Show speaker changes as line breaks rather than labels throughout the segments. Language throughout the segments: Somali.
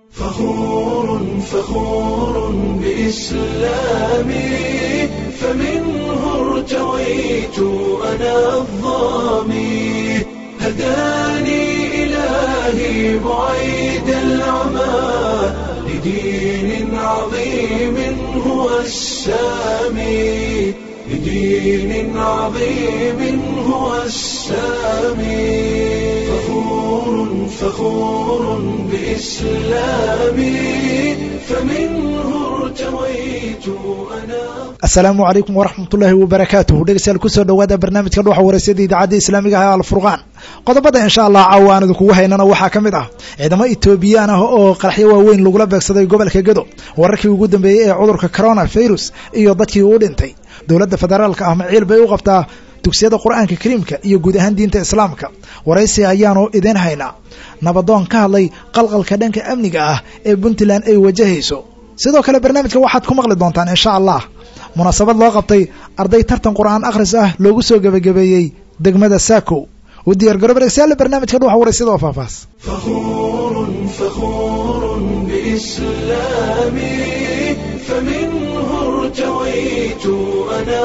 فخور فخور بإسلامي فمنه ارتويت أنا الظامي هداني إلهي بعيد العمى لدين عظيم هو السامي لدين عظيم هو السامي فخور فخور بإسلامي فمنه ارتويت أنا
asalaamu calaykum waraxmatullaahi wabarakaatuhu dhegeystayaal kusoo dhowaada barnaamijka dhuuxa wareysada idaacadda islaamiga ah alfurqaan qodobada insha allah caawa aan idinkugu haynana waxaa ka mid ah ciidamo etoobiyaan ah oo qaraxyo waaweyn lagula beegsaday gobolka gedo wararkii ugu dambeeyey ee cudurka corona virus iyo dadkii uu dhintay dowladda federaalka ah maciil bay u qabtaa dugsiyada qur-aanka kariimka iyo guud ahaan diinta islaamka waraysi ayaanu idiin haynaa nabadoon ka hadlay qalqalka dhanka amniga ah ee puntland ay wajahayso sidoo kale barnaamijka waxaad ku maqli doontaan insha allah munaasabad loo qabtay arday tartan qur-aan akhris ah loogu soo gebagabeeyey degmada saakow u diyaar garo baregsayaalla barnaamijka dhuuxa waraysyada oo faahfaahs
فخور فخور بإسلامي فمنه ارتويت أنا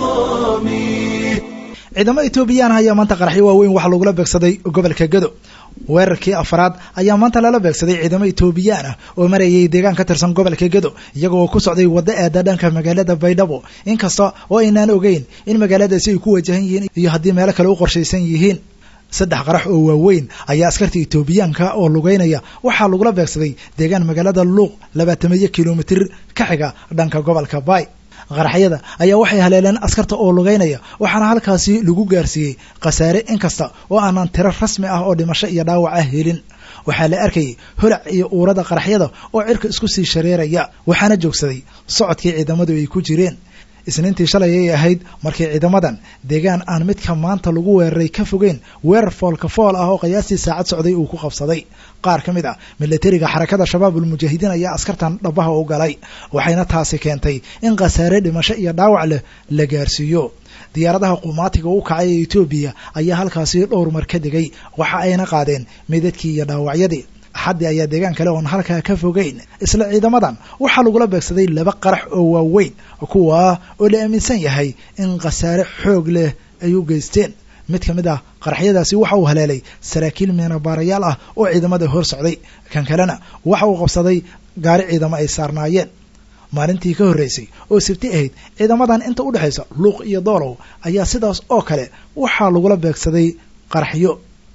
الظامي
ciidamo etoobiyaan ayaa maanta qaraxyo waaweyn waxaa lagula beegsaday gobolka gedo weerarkii afraad ayaa maanta lala beegsaday ciidamo etoobiyaan ah oo marayay deegaan ka tirsan gobolka gedo iyaga oo ku socday waddo aada dhanka magaalada baydhabo inkasta oo aynaan ogeyn in magaaladaasi ay ku wajahan yihiin iyo haddii meelo kale u qorshaysan yihiin saddex qarax oo waaweyn ayaa askarta etoobiyaanka oo lugeynaya waxaa lagula beegsaday deegaan magaalada luuq labaatamiyo kilomitir ka xiga dhanka gobolka baay qaraxyada ayaa waxay haleeleen askarta oo lugeynaya waxaana halkaasi lagu gaarsiiyey khasaare inkasta oo aanan tiro rasmi ah oo dhimasho iyo dhaawac ah helin waxaa la arkayay holac iyo uurada qaraxyada oo cirka isku sii shareeraya waxaana joogsaday socodkii ciidamadu ay ku jireen isniintii shalay ay ahayd markii ciidamadan deegaan aan midka maanta lagu weeraray ka fogeyn weerar foolka fool ah oo qiyaastii saacad socday uu ku qabsaday qaar ka mid ah milatariga xarakada shabaabul mujaahidiin ayaa askartan dhabaha u galay waxayna taasi keentay in khasaare dhimasho iyo dhaawac leh la gaarsiiyo diyaaradaha qumaatiga u kacay ee etoobiya ayaa halkaasi dhowr mar ka degay waxa ayna qaadeen midadkii iyo dhaawacyadii axaddii ayaa deegaan kale oon halkaa ka fogeyn isla ciidamadan waxaa lagula beegsaday laba qarax oo waaweyn kuwaa oo la aaminsan yahay in khasaare xoog leh ay u geysteen mid ka mid ah qaraxyadaasi waxa uu haleelay saraakiil meenabaarayaal ah oo ciidamada hor socday kan kalena waxa uu qabsaday gaari ciidamo ay saarnaayeen maalintii ka horreysay oo sibti ahayd ciidamadan inta u dhexaysa luuq iyo doolow ayaa sidaas oo kale waxaa lagula beegsaday qaraxyo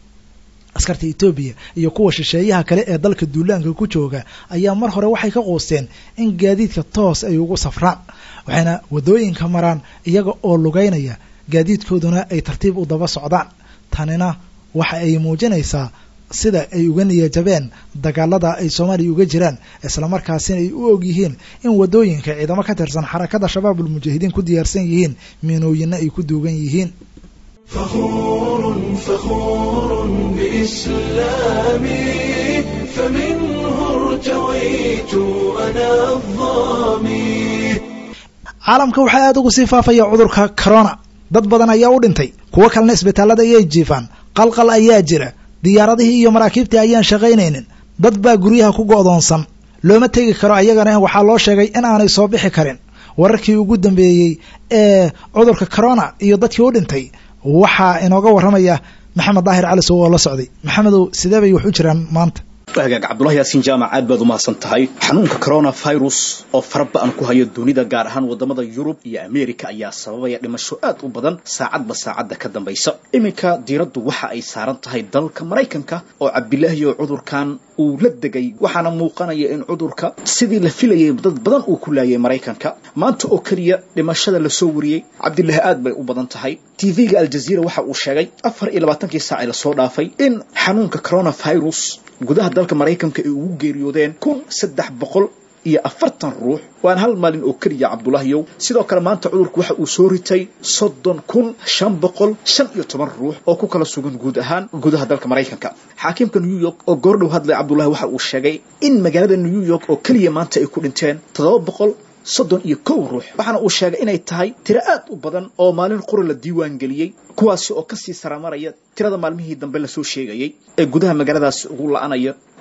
askarta etoobiya iyo kuwa shisheeyaha kale ee dalka duulaanka ku jooga ayaa mar hore waxay ka quusteen in gaadiidka toos ay ugu safraan waxayna waddooyinka maraan iyaga oo lugeynaya gaadiidkooduna ay tartiib u daba socdaan tanina waxa ay muujinaysaa sida ay uga niyajabeen dagaalada ay soomaaliya uga jiraan islamarkaasina ay u og yihiin in waddooyinka ciidamo ka tirsan xarakada shabaabul mujaahidiin ku diyaarsan yihiin miinooyinna ay ku duugan yihiin
فخور فخور بإسلامي فمنه ارتويت أنا الظامي
caalamka waxaa aada ugu sii faafaya cudurka corona dad badan ayaa u dhintay kuwo kalena isbitaallada ayay jiifaan qalqal ayaa jira diyaaradihii iyo maraakiibtii ayaan shaqaynaynin dad baa guryaha ku go'doonsan looma tegi karo ayagana waxaa loo sheegay in aanay soo bixi karin wararkii ugu dambeeyey ee cudurka corona iyo dadkii u dhintay waxaa inooga warramaya maxamed daahir cali sow oo la socday maxamedow sidee bay wax u jiraan maanta
hagaag cabdulahi yaasiin jaamac aad baad u mahadsan tahay xanuunka coronavirus oo faraba-an ku hayo dunida gaar ahaan wadamada yurub iyo america ayaa sababaya dhimasho aad u badan saacadba saacadda ka dambaysa iminka diiraddu waxa ay saaran tahay dalka maraykanka oo cabdilaahi oo cudurkan uu la degay waxaana muuqanaya in cudurka sidii la filayay dad badan uu ku laayay maraykanka maanta oo keliya dhimashada lasoo wariyey cabdilaahi aad bay u badan tahay tv-ga aljaziira waxa uu sheegay afar iyo labaatankii saac ee lasoo dhaafay in xanuunka coronavirus gudaha dalka maraykanka ay ugu geeriyoodeen kun saddex boqol iyo afartan ruux waan hal maalin oo keliya cabdulaahiyow sidoo kale maanta cudurku waxa uu soo ritay soddon kun shan boqol shan iyo toban ruux oo ku kala sugan guud ahaan gudaha dalka maraykanka xaakimka new york oo goordhow hadlay cabdulahi waxa uu sheegay in magaalada new york oo keliya maanta ay ku dhinteen toddoba boqol soddon iyo kow ruux waxaana uu sheegay inay tahay tiro aad u badan oo maalin qura la diiwaan geliyey kuwaasi oo kasii saramaraya tirada maalmihii dambe lasoo sheegayey ee gudaha magaaladaasi ugu la-anaya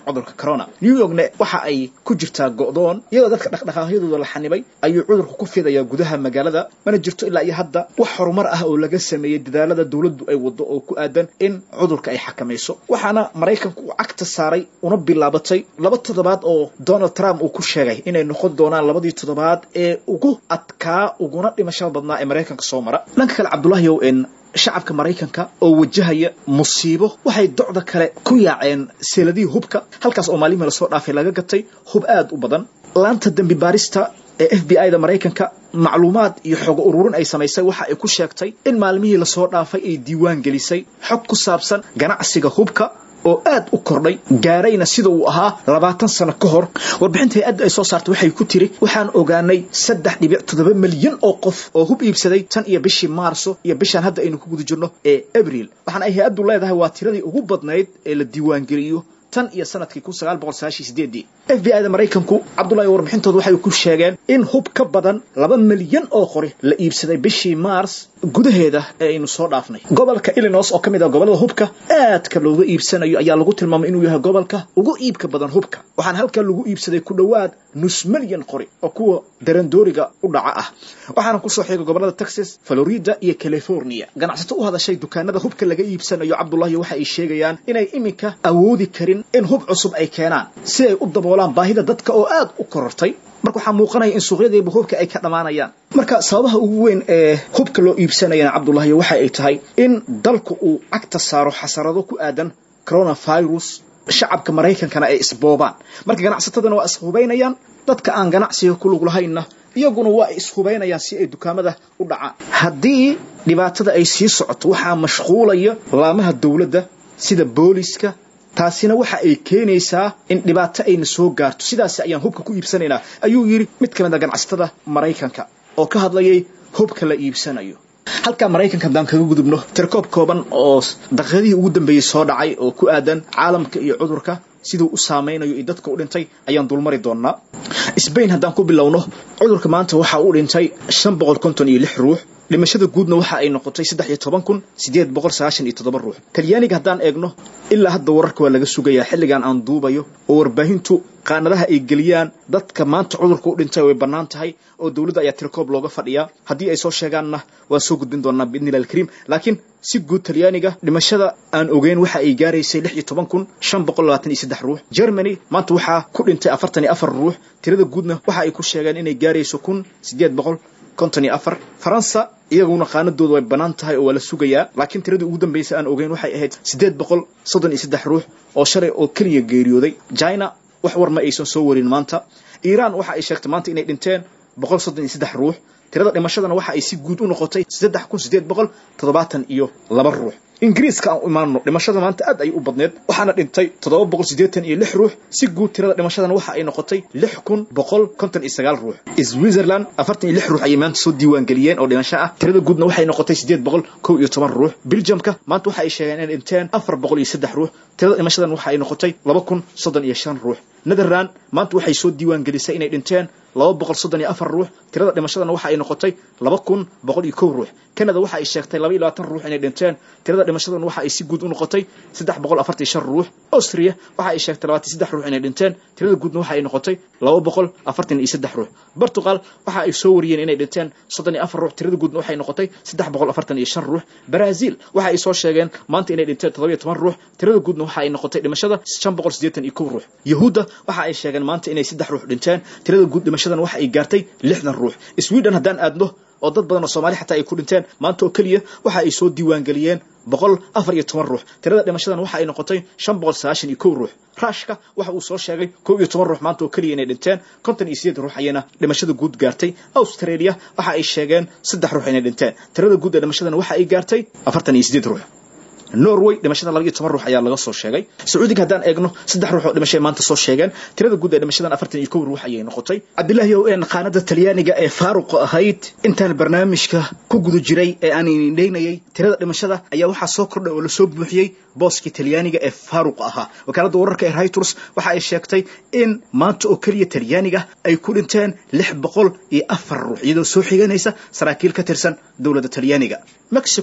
cudurka corona new yorkna waxa ay ku jirtaa go'doon iyadoo dadka dhaqdhaqaaqyadooda la xanibay ayuu cudurku ku fidayaa gudaha magaalada mana jirto ilaa iyo hadda wax horumar ah oo laga sameeyey dadaalada dowladdu ay wado oo ku aadan in cudurka ay xakamayso waxaana maraykanku uu cagta saaray una bilaabatay laba toddobaad oo donald trump uu ku sheegay inay noqon doonaan labadii toddobaad ee ugu adkaa uguna dhimashada badnaa ee maraykanka soo mara dhanka kale cabdulahiow en shacabka maraykanka oo wajahaya musiibo waxay docda kale ku yaaceen seeladihii hubka halkaas oo maalmihii lasoo dhaafay laga gatay hub aad u badan laanta dembi baarista ee f b i da maraykanka macluumaad iyo xogo ururin ay samaysay waxa ay ku sheegtay in maalmihii lasoo dhaafay ay diiwaan gelisay xog ku saabsan ganacsiga hubka oo aad u kordhay gaarayna sida uu ahaa labaatan sano ka hor warbixinta hay-adda ay soo saartay waxay ku tiri waxaan ogaanay saddex dhibic toddoba milyan oo qof oo hub iibsaday tan iyo bishii maarso iyo bishaan hadda aynu ku guda jirno ee abriil waxaana ay hay-addu leedahay waa tiradii ugu badnayd ee la diiwaangeliyo tan iyo sanadkii kun sagaal boqol sagaashiy sideedii f b i da maraykanku cabdullahi warbixintooda waxay ku sheegeen in hub ka badan laba milyan oo qori la iibsaday bishii mars gudaheeda ee aynu soo dhaafnay gobolka illinois oo ka mid ah gobollada hubka aadka looga iibsanayo ayaa lagu tilmaamay inuu yahay gobolka ugu iibka badan hubka waxaana halkaa lagu iibsaday ku dhowaad nus milyan qori oo kuwa darandooriga u dhaca ah waxaana kusoo xigay gobollada texas florida iyo california ganacsato u hadashay dukaanada hubka laga iibsanayo cabdullahi waxa ay sheegayaan inay iminka awoodi karin in hub cusub ay keenaan si ay u daboolaan baahida dadka oo aad u korortay marka waxaa muuqanaya in suuqyadiiba hubka ay ka dhammaanayaan marka sababaha ugu weyn ee hubka loo iibsanayana cabdullahi waxa ay tahay in dalku uu cagta saaro xasarado ku aadan coronavirus shacabka maraykankana ay isboobaan marka ganacsatadana waa ishubaynayaan dadka aan ganacsiga ku lug lahaynna iyaguna waa ay ishubaynayaan si ay dukaamada u dhacaan haddii dhibaatada ay sii socoto waxaa mashquulaya laamaha dowladda sida booliska taasina waxa ay keenaysaa in dhibaato ayna soo gaarto sidaas ayaan hubka ku iibsanaynaa ayuu yidhi mid ka mid a ganacsatada maraykanka oo ka hadlayay hubka la iibsanayo halkaa maraykanka haddaan kaga gudubno tirkoob kooban oo daqiiqadihii ugu dambeeyey soo dhacay oo ku aadan caalamka iyo cudurka siduu u saameynayo iyo dadka u dhintay ayaan dulmari doonaa sbain haddaan ku bilowno cudurka maanta waxa uu dhintay shan boqol konton iyo lix ruux dhimashada guudna waxa ay noqotay saddex iyo toban kun sideed boqol sagaashan iyo toddoba ruux talyaaniga haddaan eegno ilaa hadda wararka waa laga sugayaa xilligan aan duubayo oo warbaahintu qaanadaha ay geliyaan dadka maanta cudurka u dhintay way bannaan tahay oo dowladda ayaa tirkoob looga fadhiyaa haddii ay soo sheegaanna waa soo gudbin doonaa biidnillahi alkariim laakiin si guud talyaaniga dhimashada aan ogeyn waxa ay gaaraysay lix iyo toban kun shan boqol labaatan iyo saddex ruux germany maanta waxaa ku dhintay afartan iyo afar ruux tirada guudna waxa ay ku sheegeen inay gaarayso kun sideed boqol konton iyo afar faransa iyaguna qaanadooda way bannaan tahay oo waa la sugayaa laakiin tiradii ugu dambaysay aan ogeyn waxay ahayd siddeed boqol soddon iyo saddex ruux oo shalay oo keliya geeriyooday china wax war ma aysan soo warin maanta iiraan waxa ay sheegtay maanta inay dhinteen boqol soddon iyo saddex ruux tirada dhimashadana waxa ay si guud u noqotay saddex kun siddeed boqol toddobaatan iyo laba ruux ingiriiska aan u imaanno dhimashada maanta aad ay u badneed waxaana dhintay toddoba boqol siddeetan iyo lix ruux si guud tirada dhimashadana waxa ay noqotay lix kun boqol konton iyo sagaal ruux switzerland afartan iyo lix ruux ayay maanta soo diiwaan geliyeen oo dhimasho ah tirada guudna waxay noqotay siddeed boqol kow iyo toban ruux belgiumka maanta waxa ay sheegeen inay dhinteen afar boqol iyo saddex ruux tirada dhimashadan waxa ay noqotay laba kun soddon iyo shan ruux netherland maanta waxay soo diiwaan gelisay inay dhinteen laba boqol soddon iyo afar ruux tirada dhimashadana waxa ay noqotay laba kun boqol iyo kow ruux canada waxa ay sheegtay laba iyo labaatan ruux inay dhinteen tirada dhimashadana waxa ay si guud u noqotay saddex boqol afartan iyo shan ruux austria waxa ay sheegtay labaatan saddex ruux inay dhinteen tirada guudna waxa ay noqotay laba boqol afartan iyo saddex ruux portugal waxa ay soo wariyeen inay dhinteen soddon iyo afar ruux tirada guudna waxay noqotay saddex boqol afartan iyo shan ruux brazil waxa ay soo sheegeen maanta inay dhinteen toddoba iyo toban ruux tirada guudna waxa ay noqotay dhimashada shan boqol siddeetan iyo kow ruux yahuudda waxa ay sheegeen maanta inay saddex ruux dhinteen tirada guud dhimashadana waxa ay gaartay lixdan ruux sweden haddaan aadno oo dad badan oo soomaali xataa ay ku dhinteen maanta oo keliya waxa ay soo diiwaangeliyeen boqol afar iyo toban ruux tirada dhimashadan waxa ay noqotay shan boqol sagaashan iyo kow ruux ruushka waxa uu soo sheegay kow iyo toban ruux maanta oo keliya inay dhinteen konton iyo sideed ruux ayayna dhimashada guud gaartay australia waxa ay sheegeen saddex ruux inay dhinteen tirada guud ee dhimashadan waxa ay gaartay afartan iyo sideed ruux norway dhimashada laba iyo toban ruux ayaa laga soo sheegay sacuudiga haddaan eegno saddex ruux oo dhimashay maanta soo sheegeen tirada guud ee dhimashadan afartan iyo kow ruux ayay noqotay cabdilaahi ow een qaanada talyaaniga ee faaruqa ahayd intaan barnaamijka ku guda jiray ee aan indhaynayay tirada dhimashada ayaa waxaa soo kordhay oo lasoo buuxiyey booskii talyaaniga ee faaruqa ahaa wakaaladda wararka ee reuters waxa ay sheegtay in maanta oo keliya talyaaniga ay ku dhinteen lix boqol iyo afar ruux iyadoo soo xiganaysa saraakiil ka tirsan dowladda talyaaniga mexico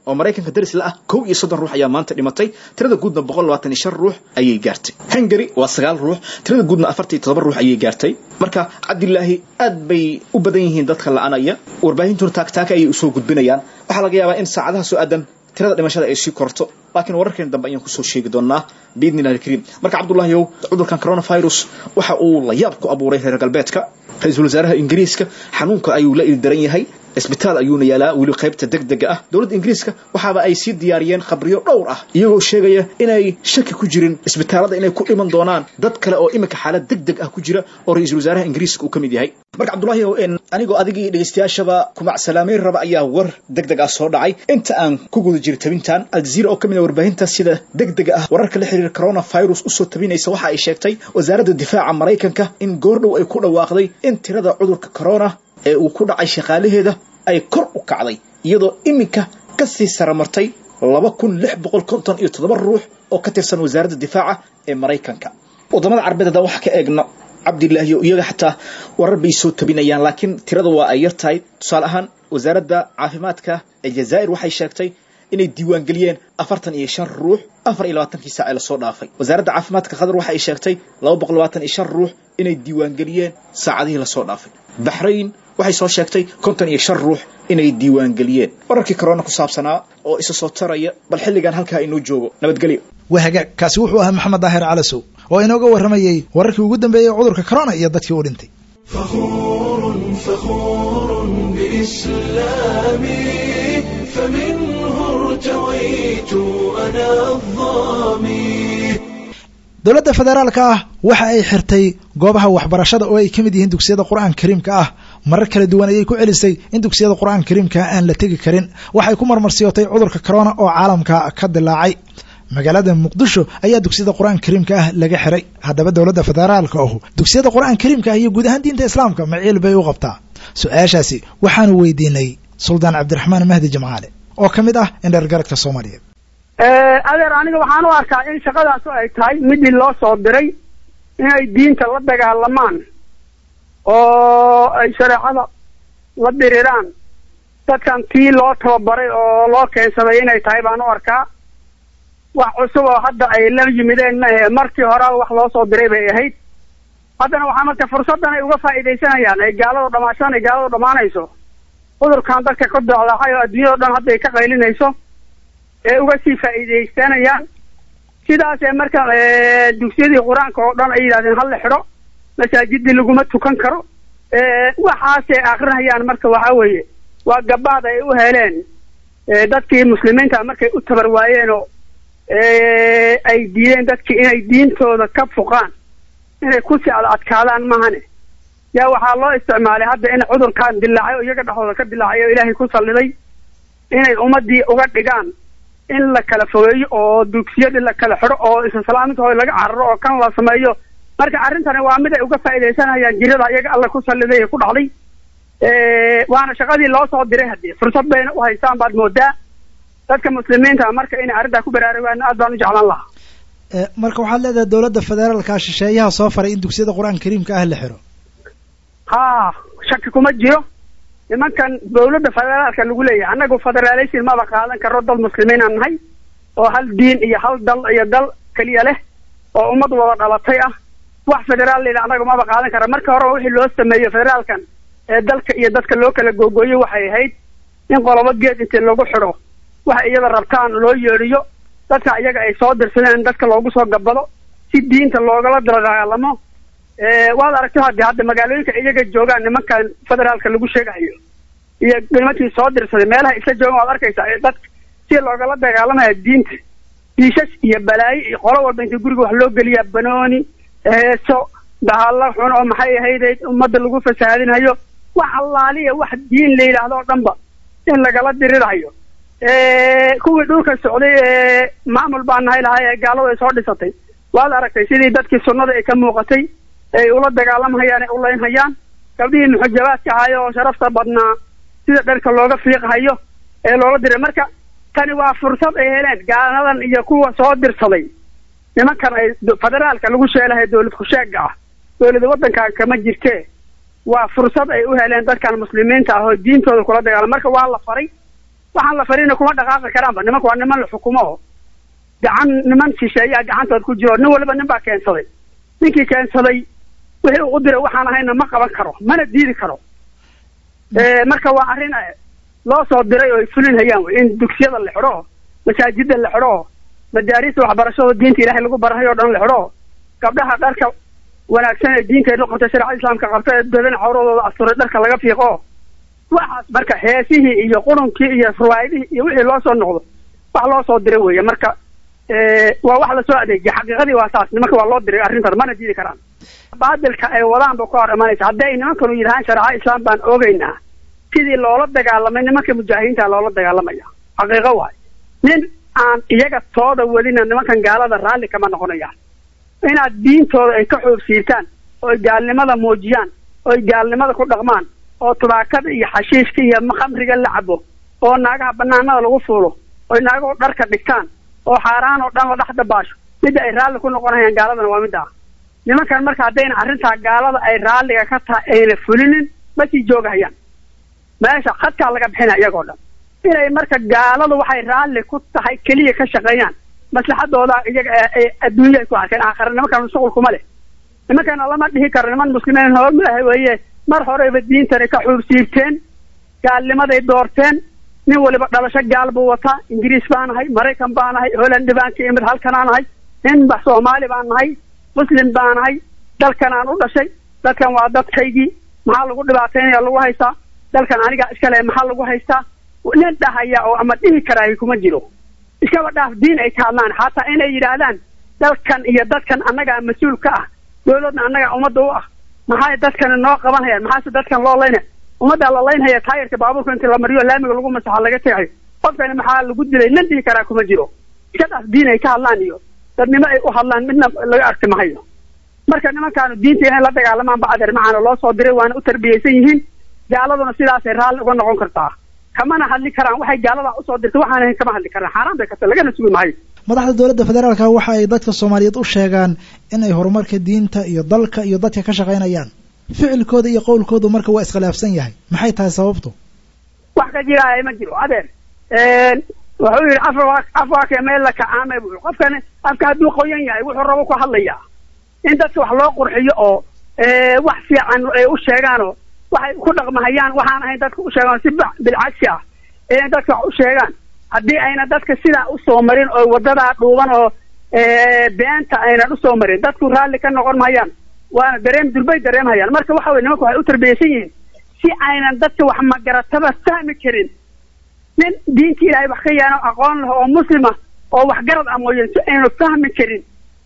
oo maraykanka daris la ah kow iyo soddon ruux ayaa maanta dhimatay tirada guudna boqol labaatan iyo shan ruux ayay gaartay hungary waa sagaal ruux tirada guudna afartan iyo todoba ruux ayay gaartay marka cabdilaahi aad bay u badan yihiin dadka la-anaya warbaahintuna taagtaaka ayay usoo gudbinayaan waxaa laga yaabaa in saacadaha soo aadan tirada dhimashada ay sii korto laakiin wararkeena dambe ayaan kusoo sheegi doonaa biidni illahi alkariim marka cabdullahiow cudurkan coronavirus waxa uu la yaab ku abuuray reer galbeedka ra-iisul wasaaraha ingiriiska xanuunka ayuu la ildaran yahay isbitaal ayuuna yaalaa weli qaybta degdega ah dowladda ingiriiska waxaaba ay sii diyaariyeen khabriyo dhowr ah iyagoo sheegaya inay shaki ku jirin isbitaalada inay ku dhiman doonaan dad kale oo iminka xaalad degdeg ah ku jira oo ra-iisul wasaaraha ingiriiska uu ka mid yahay marka cabdullahi anigoo adigii dhegeystayaashaba kumac salaameyn raba ayaa war degdeg ah soo dhacay inta aan ku guda jiro tabintan aljaziira oo ka mid a warbaahinta sida degdega ah wararka la xiriira coronavirus usoo tabinaysa waxa ay sheegtay wasaaradda difaaca maraykanka in goordhow ay ku dhawaaqday in tirada cudurka corona ee uu ku dhacay shaqaalaheeda ay kor u kacday iyadoo iminka ka sii saramartay laba kun lix boqol konton iyo toddoba ruux oo ka tirsan wasaaradda difaaca ee maraykanka waddamada carbeed haddaan wax ka eegno cabdilaahiyo iyaga xataa warar bay soo tabinayaan laakiin tirada waa ay yar tahay tusaale ahaan wasaaradda caafimaadka ee jazaa'ir waxay sheegtay inay diiwaangeliyeen afartan iyo shan ruux afar iyo labaatankii saac ee lasoo dhaafay wasaaradda caafimaadka qatar waxa ay sheegtay laba boqol labaatan iyo shan ruux inay diiwaangeliyeen saacadihii lasoo dhaafay baxrayn waxay soo sheegtay konton iyo shan ruux inay diiwaangeliyeen wararkii corona ku saabsanaa oo isa soo taraya bal xilligan halkaa inoo joogo nabadgelyo
waa hagaag kaasi wuxuu ahaa maxamed daahir calasow oo inooga warramayey wararkii ugu dambeeyey cudurka corona iyo dadkii u dhintay
فخور فخور بإسلامي فمنه ارتويت أنا الظامي
dowladda federaalka ah waxa ay xirtay goobaha waxbarashada oo ay ka mid yihiin dugsiyada qur-aanka kariimka ah marar kala duwan ayay ku celisay in dugsiyada qur-aanka kariimka aan la tegi karin waxay ku marmarsiyootay cudurka corona oo caalamka ka dilaacay magaalada muqdisho ayaa dugsiyada qur-aanka kariimka ah laga xiray haddaba dowladda federaalka ahu dugsiyada qur-aanka kariimka ah iyo guud ahaan diinta islaamka maciil bay u qabtaa su-aashaasi waxaanu weydiinay suldaan cabdiraxmaan mahdi jimcaale oo ka mid ah indhergaradka soomaaliyeed
adeer aniga waxaan u arkaa in shaqadaasu ay tahay midii loo soo diray inay diinta la dagaalamaan oo ay shareecada la diriraan dadkan tii loo tababaray oo loo keensaday inay tahay baan u arkaa wax cusub oo hadda ay la yimideen maahe markii horeba wax loo soo diray bay ahayd haddana waxaa marka fursaddan ay uga faa'iidaysanayaan ay gaaladu dhamaashaan ay gaaladu dhammaanayso cudurkan dadka ka docdaacay oo adduunyado dhan hadda ay ka qaylinayso ee uga sii faa'iidaysanayaan sidaasee marka dugsiyadii qur-aanka oo dhan ay yidhahdeen hala xidho masaajidii laguma tukan karo waxaasay akrinayaan marka waxaa weeye waa gabaad ay u heleen dadkii muslimiinta markay u tabar waayeen oo ay diideen dadkii inay diintooda ka fuqaan inay kusii ad adkaadaan mahane yaa waxaa loo isticmaalay hadda in cudurkan dilaacay oo iyaga dhexdooda ka dilaacay oo ilaahay ku salliday inay ummadii uga dhigaan in la kala fogeeyo oo dugsiyadii la kala xidho oo islaslaamintooda laga cararo oo kan la sameeyo marka arrintani waa mid ay uga faa'iidaysanayaan jirada iyaga alla ku salliday ee ku dhacday waana shaqadii loo soo diray haddii fursad bayna u haystaan baad moodaa dadka muslimiinta marka inay arrintaa ku baraarugaan aad baan u jeclaan lahaa
marka waxaad leedahay dowladda federaalka shisheeyaha soo faray in dugsiyada qur-aanka kariimka ah la xiro
ha shaki kuma jiro nimankan dawladda federaalka lagu leeyahay annagu federaalation maba qaadan karo dad muslimiinaan nahay oo hal diin iyo hal dal iyo dal keliya leh oo ummad wada dhalatay ah wax federaal layidha annaga maba qaadan kara marka horeba wixii loo sameeyo federaalkan ee dalka iyo dadka loo kala googooyo waxay ahayd in qolobo geed intii lagu xidho waxa iyada rabtaan loo yeedhiyo dadka iyaga ay soo dirsadeen dadka loogu soo gabado si diinta loogala dagaalamo waad aragto haddi hadda magaalooyinka iyaga joogaan nimankan federaalka lagu sheegayo iyo nimankii soo dirsaday meelaha isla joogan waad arkaysaa dadka si loogala dagaalamaya diinta diishash iyo balaayo iyo qolo walba inta guriga wax loo geliyaa banooni heeso dahalo xun oo maxay ahayde ummadda lagu fasahaadinayo wax allaaliya wax diin la yidhaahdo oo dhanba in lagala dirirayo kuwii dhulka socday ee maamul baa nahay lahay ee gaaladu ay soo dhisatay waad aragtay sidii dadkii sunnada ay ka muuqatay ay ula dagaalamhayaan ay ulaynhayaan gabdhihii muxajabaadka ahayo oo sharafta badnaa sida dharka looga fiiqhayo ee loola diray marka tani waa fursad ay heleen gaaladan iyo kuwa soo dirsaday nimankan ay federaalka lagu sheelahay dawlad kusheega ah dawlada waddankan kama jirtee waa fursad ay u heleen dadkan muslimiinta ah oo diintooda kula dagaalam marka waa la faray waxaan la farina kuma dhaqaaqi karaanba nimanka waa niman la xukumo oo gacan niman shisheeyaa gacantood ku jiro nin waliba nin baa keensaday ninkii keensaday wixii uu u diray waxaan ahayna ma qaban karo mana diidi karo marka waa arrin loo soo diray oo ay fulinhayaan wey in dugsiyada la xidho oo masaajida la xidho oo madaarista waxbarashada diinta ilaahay lagu barahay oo dhan la xidho oo gabdhaha dharka wanaagsan ee diinteedu qabta shareecada islaamka qabta ee badan cawradooda asturay dharka laga fiiqo waxaas marka heesihii iyo qurunkii iyo ruwaayadihii iyo wixii loo soo noqdo wax loo soo diray weeye marka waa wax lasoo adeejiya xaqiiqadii waa saas nimanka waa loo diray arrintan mana diidi karaan baadilka ay wadaan ba ka hor imanaysa hadday nimankanu yidhahaan shareeca islaam baan oogeynaa sidii loola dagaalamay nimanka mujaahidiinta loola dagaalamaya xaqiiqo waay nin aan iyaga tooda wadina nimankan gaalada raalli kama noqonayaan inaad diintooda ay ka xoogsiirtaan oo ay gaalnimada muujiyaan oo ay gaalnimada ku dhaqmaan oo tubaakada iyo xashiishka iyo khamriga la cabo oo naagaha banaanada lagu fuulo oo naagahu dharka dhigtaan oo xaaraan oo dhan la dhex dabaasho midda ay raalli ku noqonayaan gaaladana waa midda ah nimankan marka haddayna arrintaa gaalada ay raalliga ka tahay ayna fulinin ma sii joogahayaan meesha khadkaa laga bixina iyagoo dhan inay marka gaaladu waxay raalli ku tahay keliya ka shaqeeyaan maslaxadooda iyaga adduunya ay ku arkeen aakhira nimankan shuqul kuma leh nimankana lama dhihi karo niman muslimiin hoomaaha weeye mar horeyba diintani ka xuubsiibteen gaalnimaday doorteen nin waliba dhalasho gaal buu wataa ingiriis baan ahay maraykan baan ahay holland baan ka imid halkanaan ahay nin ba soomaali baan nahay muslim baan ahay dalkanaan u dhashay dadkan waa dadkaygii maxaa lagu dhibaataynaya lagu haystaa dalkan anigaa iskale maxaa lagu haystaa nin dhahaya oo ama dhihi karaahi kuma jiro iskaba dhaaf diin ay ka hadlaan xataa inay yidhaahdaan dalkan iyo dadkan annagaa mas-uul ka ah dowladna annagaa ummadda u ah maxay dadkani noo qabanhayaan maxaase dadkan loo laynaya ummaddaa la laynhaya taayirka baabuurka inti la mariyo laamiga lagu masaxo laga tegayo qofkani maxaa lagu dilay nin dhihi karaa kuma jiro iska dhaaf diin ay ka hadlaan iyo dadnimo ay u hadlaan midna laga arki mahayo marka nimankaanu diinta inay la dagaalamaan ba adeer macaana loo soo diray waana u tarbiyeysan yihiin gaaladuna sidaasay raalli uga noqon kartaa kamana hadli karaan waxay gaalada usoo dirtay waxaan ahayn kama hadli karaan xaaraan bay karta lagana sugi mahayo
madaxda dowladda federaalka waxa ay dadka soomaaliyeed u sheegaan in ay horumarka diinta iyo dalka iyo dadka ka shaqaynayaan ficilkooda iyo qowlkoodu marka waa iskhilaafsan yahay maxay tahay sababtu
wax ka jiraaya ma jiro adeer wuxuu yidhi afwa afwaake meel la kacaamay buu qofkani afka hadduu qoyan yahay wuxuu rabo ku hadlayaa in dadka wax loo qurxiyo oo wax fiican ay u sheegaanoo waxay ku dhaqmahayaan waxaan ahayn dadka u sheegaan si bilcagsi ah inay dadka wax u sheegaan haddii ayna dadka sidaa usoo marin oo wadadaa dhuuban oo beenta aynan usoo marin dadku raalli ka noqon mahayaan waana dareem durbay dareemhayaan marka waxa weye nimanku waxay u tarbiyeysan yihiin si aynan dadka wax magarataba fahmi karin nin diinta ilaahay wax ka yaano aqoon leh oo muslima oo waxgarad ah mooyeen si aynu fahmi karin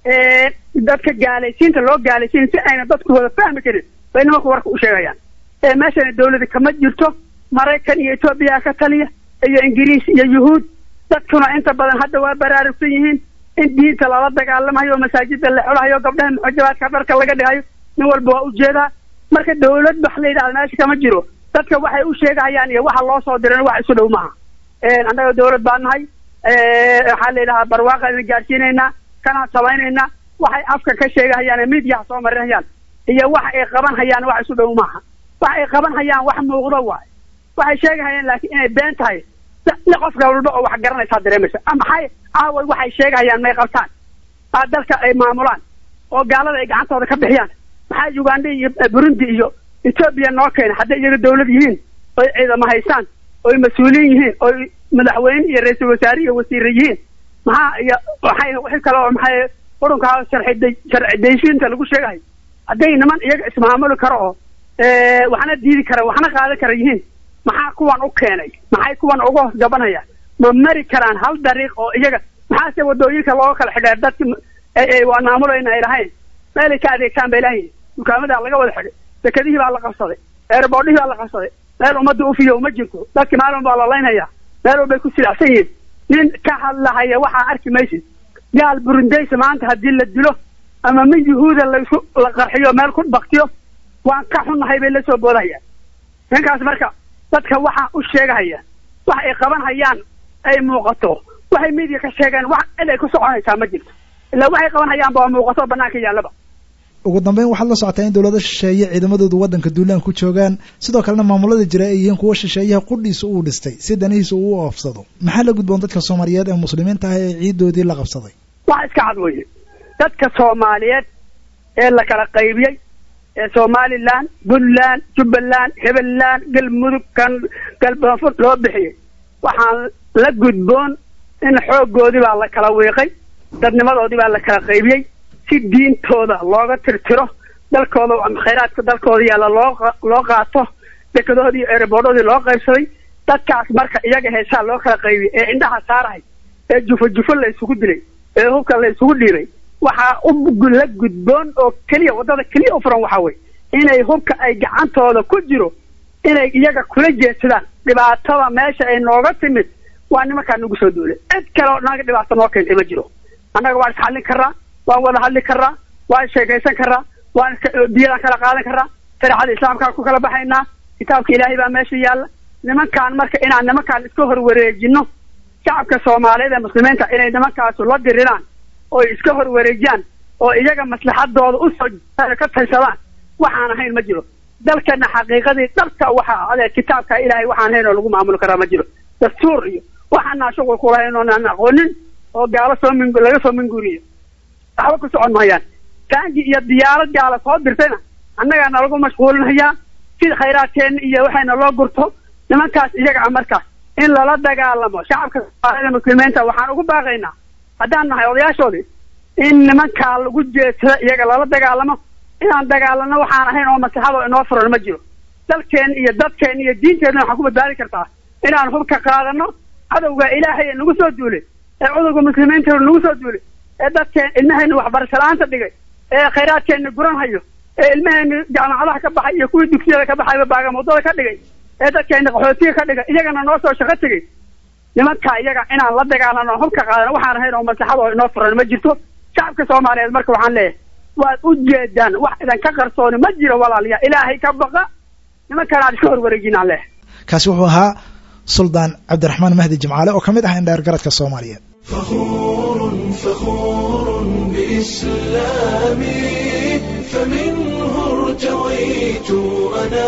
dadka gaalaysiinta loo gaalaysiin si ayna dadku wada fahmi karin bay nimanku warka u sheegayaan meeshana dawlada kama jirto maraykan iyo etoobiya ka taliya iyo ingiriis iyo yuhuud dadkuna inta badan hadda waa baraarugsan yihiin in diinta lala dagaalamayo masaajida la xidhayo gabdhaha muxajabaadka dharka laga dhigayo nin walba waa ujeedaa marka dawlad wax la yidhahda meesha kama jiro dadka waxay u sheegahayaan iyo waxa loo soo diran wax isu dhow maaha annaga dawlad baa nahay waxaa la yidhahaa barwaaqaana gaadhsiinaynaa kanaan samaynaynaa waxay afka ka sheegahayaan midiyaha soo marinhayaan iyo wax ay qaban hayaan wax isu dhow maaha wax ay qaban hayaan wax muuqdo waay waxay sheegahayaan laakiin inay been tahay ni qofka walba oo wax garanaysaa dareemaysa maxay aaway waxay sheegahayaan may qabtaan aa dalka ay maamulaan oo gaalada ay gacantooda ka bixiyaan maxaa uganda iyo burundi iyo etoobiya noo keena hadday iyaga dawlad yihiin oy ciidamo haystaan oy mas-uuliin yihiin oy madaxweyne iyo ra-iisul wasaare iyo wasiire yihiin maxaa iyo waxay wixii kale oo maxay qurunkaa sharci sharci daysiinta lagu sheegahay hadday niman iyaga ismaamuli karo oo waxna diidi kara waxna qaadan kara yihiin maxaa kuwan u keenay maxay kuwan uga hoos gabanayaan ma mari karaan hal dariiq oo iyaga maxaase wadooyinka looga kala xidheer dadki waa maamulayna ay lahayn meelay ka adeegtaan bay lahayn dukaamadaa laga wada xidhay dekadihii baa la qabsaday eerboodhihii baa la qabsaday meel ummadda ufiyo ma jirto dadki maalin baa la laynaya meel walbay ku silacsan yihiin nin ka hadlahaya waxaa arki maysid gaal burundaysa maanta haddii la dilo ama mid yuhuuda laisku la qarxiyo meel ku baktiyo waan ka xunnahay bay la soo boodahayaan ninkaas marka dadka waxaa u sheegahaya wax ay qaban hayaan ay muuqato waxay midiya ka sheegeen wax cid ay ku soconaysaa ma jirto ilaa waxay qaban hayaanba waa muuqato banaanka yaallaba
ugu dambeyn waxaad la socotaa in dowlado shisheeye ciidamadoodu waddanka duulaan ku joogaan sidoo kalena maamulada jira ay yihiin kuwo shisheeyaha qudhiisa uu dhistay si danihiisa uu u oofsado maxaa la gudboon dadka soomaaliyeed ee muslimiinta ah ee ciidoodii la qabsaday
wax iska cad weye dadka soomaaliyeed ee la kala qaybiyey ee somalilan puntland jubbaland hebeland galmudug kan galbanfur loo bixiyey waxaan la gudboon in xooggoodii baa la kala wiiqay dadnimadoodii baa la kala qaybiyey si diintooda looga tirtiro dalkooda ama khayraadka dalkooda yaalla loo loo qaato dekedoodii iyo erebordhoodii loo qaybsaday dadkaas marka iyaga heesaa loo kala qaybiyey ee indhaha saarahay ee jufo jufo la isugu dilay ee hubka la isugu dhiibay waxaa u la gudboon oo keliya waddada keliya u furan waxaa weye inay hubka ay gacantooda ku jiro inay iyaga kula jeedsadaan dhibaatada meesha ay nooga timid waa nimankaa nagu soo duulay cid kale oo naga dhibaato noo keentay ma jiro annaga waan isxallin karraa waan wada hadli karraa waan sheekaysan karraa waan iska diyadaan kala qaadan karraa shareecada islaamkaan ku kala baxaynaa kitaabka ilaahay baa meesha yaalla nimankaan marka inaan nimankaan iska horwareejino shacabka soomaaliyeed ee muslimiinta inay nimankaasu la diriraan oo iska horwareejiyaan oo iyaga maslaxadooda usoo ka taysadaan waxaan ahayn ma jiro dalkana xaqiiqadii dhabka waxaa adee kitaabka ilaahay waxaan ahayn oo lagu maamuli karaa ma jiro dastuur iyo waxaanaa shuqul kulahayn oonaan aqoonin oo gaalo soo min laga soo minguuriyo waxba ku socon mahayaan taangi iyo diyaarad gaala soo dirtayna annagaa nalagu mashquulinayaa si khayraadkeena iyo waxayna loo gurto nimankaas iyaga ah markaas in lala dagaalamo shacabka soomaalida muslimiinta waxaan ugu baaqaynaa haddaan nahay odayaashoodii in nimankaa lagu jeedsado iyaga lala dagaalamo inaan dagaalano waxaan ahayn oo maslaxadoo inoo furan ma jiro dalkeen iyo dadkeen iyo diinteenna waxaan ku badbaadi kartaa inaan hubka qaadano cadowga ilaahay ee nagu soo duulay ee cudurga muslimiinta nagu soo duulay ee dadkeen ilmahayna waxbarasho la-aanta dhigay ee khayraadkeenna guran hayo ee ilmahayna jaamacadaha ka baxay iyo kuwii dugsiyada ka baxayba baagamuddada ka dhigay ee dadkeenna qaxootiga ka dhigay iyagana noo soo shaqo tegey nimanka iyaga inaan la dagaalano hubka qaadano waxaan ahayn oo maslaxadoo inoo furan ma jirto shacabka soomaaliyeed marka waxaan leeyahay waad u jeedaan wax idanka qarsooni ma jiro walaalayaa ilaahay ka baqa nimankaan aad iska horwareejinaan leh
kaasi wuxuu ahaa suldaan cabdiraxmaan mahdi jimcaale oo ka mid ah indheer garadka soomaaliyeed
فخور فخور بإسلامي فمنه ارتويت أنا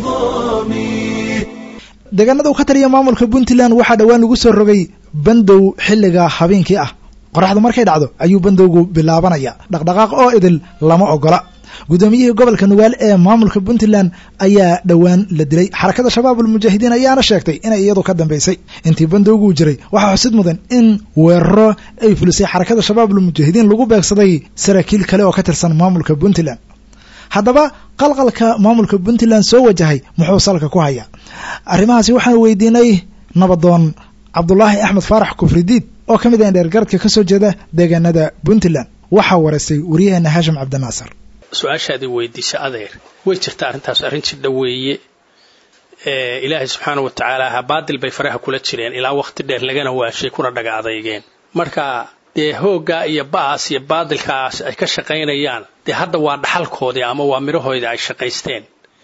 الظامي
deegaanada uu ka taliya maamulka puntland waxaa dhowaan lagu soo rogay bandow xilliga habeenkii ah qoraxdu markay dhacdo ayuu bandowgu bilaabanaya dhaqdhaqaaq oo idil lama ogola guddoomiyihii gobolka nugaal ee maamulka puntland ayaa dhowaan la dilay xarakada shabaabul mujaahidiin ayaana sheegtay inay iyadu ka dambaysay intii bandowguu jiray waxaa xusid mudan in weeraro ay fulisay xarakada shabaabul mujaahidiin lagu beegsaday saraakiil kale oo ka tirsan maamulka puntland haddaba qalqalka maamulka puntland soo wajahay muxuu salka ku hayaa arrimahaasi waxaan weydiinay nabadoon cabdulaahi axmed faarax kufridiid oo ka mid ah indheergaradka ka soo jeeda deegaanada puntland waxaa wareystay waryaheena haashim cabdinaasir
su-aashaadii weydiisa adeer way jirta arrintaas arrin jidha weeye ilaahay subxaana wa tacaala ha baadil bay faraha kula jireen ilaa waqti dheer lagana waashay kuna dhaga adeygeen marka dee hooggaa iyo ba'aas iyo baadilkaas ay ka shaqaynayaan dee hadda waa dhaxalkoodii ama waa midhahoodii ay shaqaysteen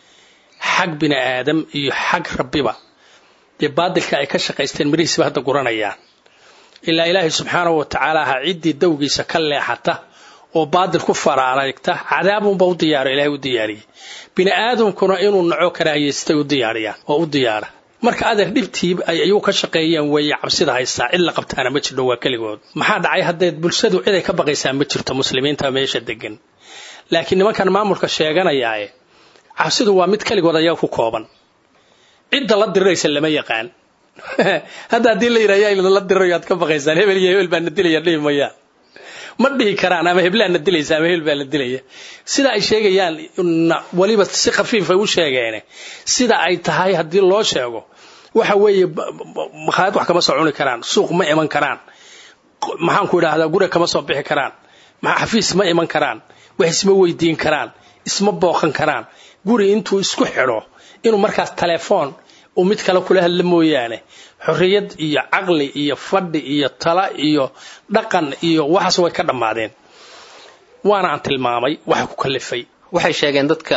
xag bini aadam iyo xag rabbiba dee baadilka ay ka shaqaysteen midhihiisba hadda guranayaan ilaa ilaahay subxaana wa tacaala ha ciddii dawgiisa ka leexata oo baadil ku faraaragta cadaabunba u diyaaro ilahay u diyaariyey bini aadamkuna inuu naco karaahiyaystay u diyaariyaan oo u diyaara marka adeer dhibtii ay ayuu ka shaqeeyeen weeye cabsida haystaa cid la qabtaana ma jirto waa keligood maxaa dhacay haddeed bulshadu cid ay ka baqaysaa ma jirto muslimiinta meesha degan laakiin nimankan maamulka sheeganayaae cabsidu waa mid keligood ayaga ku kooban cidda la diriraysa lama yaqaan hadda haddii la yidhahya la dirirayo aad ka baqaysaan hebel iyo hebel baa na dilaya dhihi mayaan ma dhihi karaan ama heblaan na dilaysa ama hebel baa na dilaya sida ay sheegayaan weliba si khafiifay u sheegeene sida ay tahay haddii loo sheego waxa weeye makhaayad wax kama soo cuni karaan suuq ma iman karaan maxaan ku idhaahdaa guriga kama soo bixi karaan xafiis ma iman karaan wax isma weydiin karaan isma booqan karaan guri intuu isku xidho inuu markaas telefoon uu mid kale kula hadla mooyaane xorriyad iyo caqli iyo fadhi iyo tala iyo dhaqan iyo waxaas way ka dhammaadeen waana aan tilmaamay waxa ku kalifay
waxay sheegeen dadka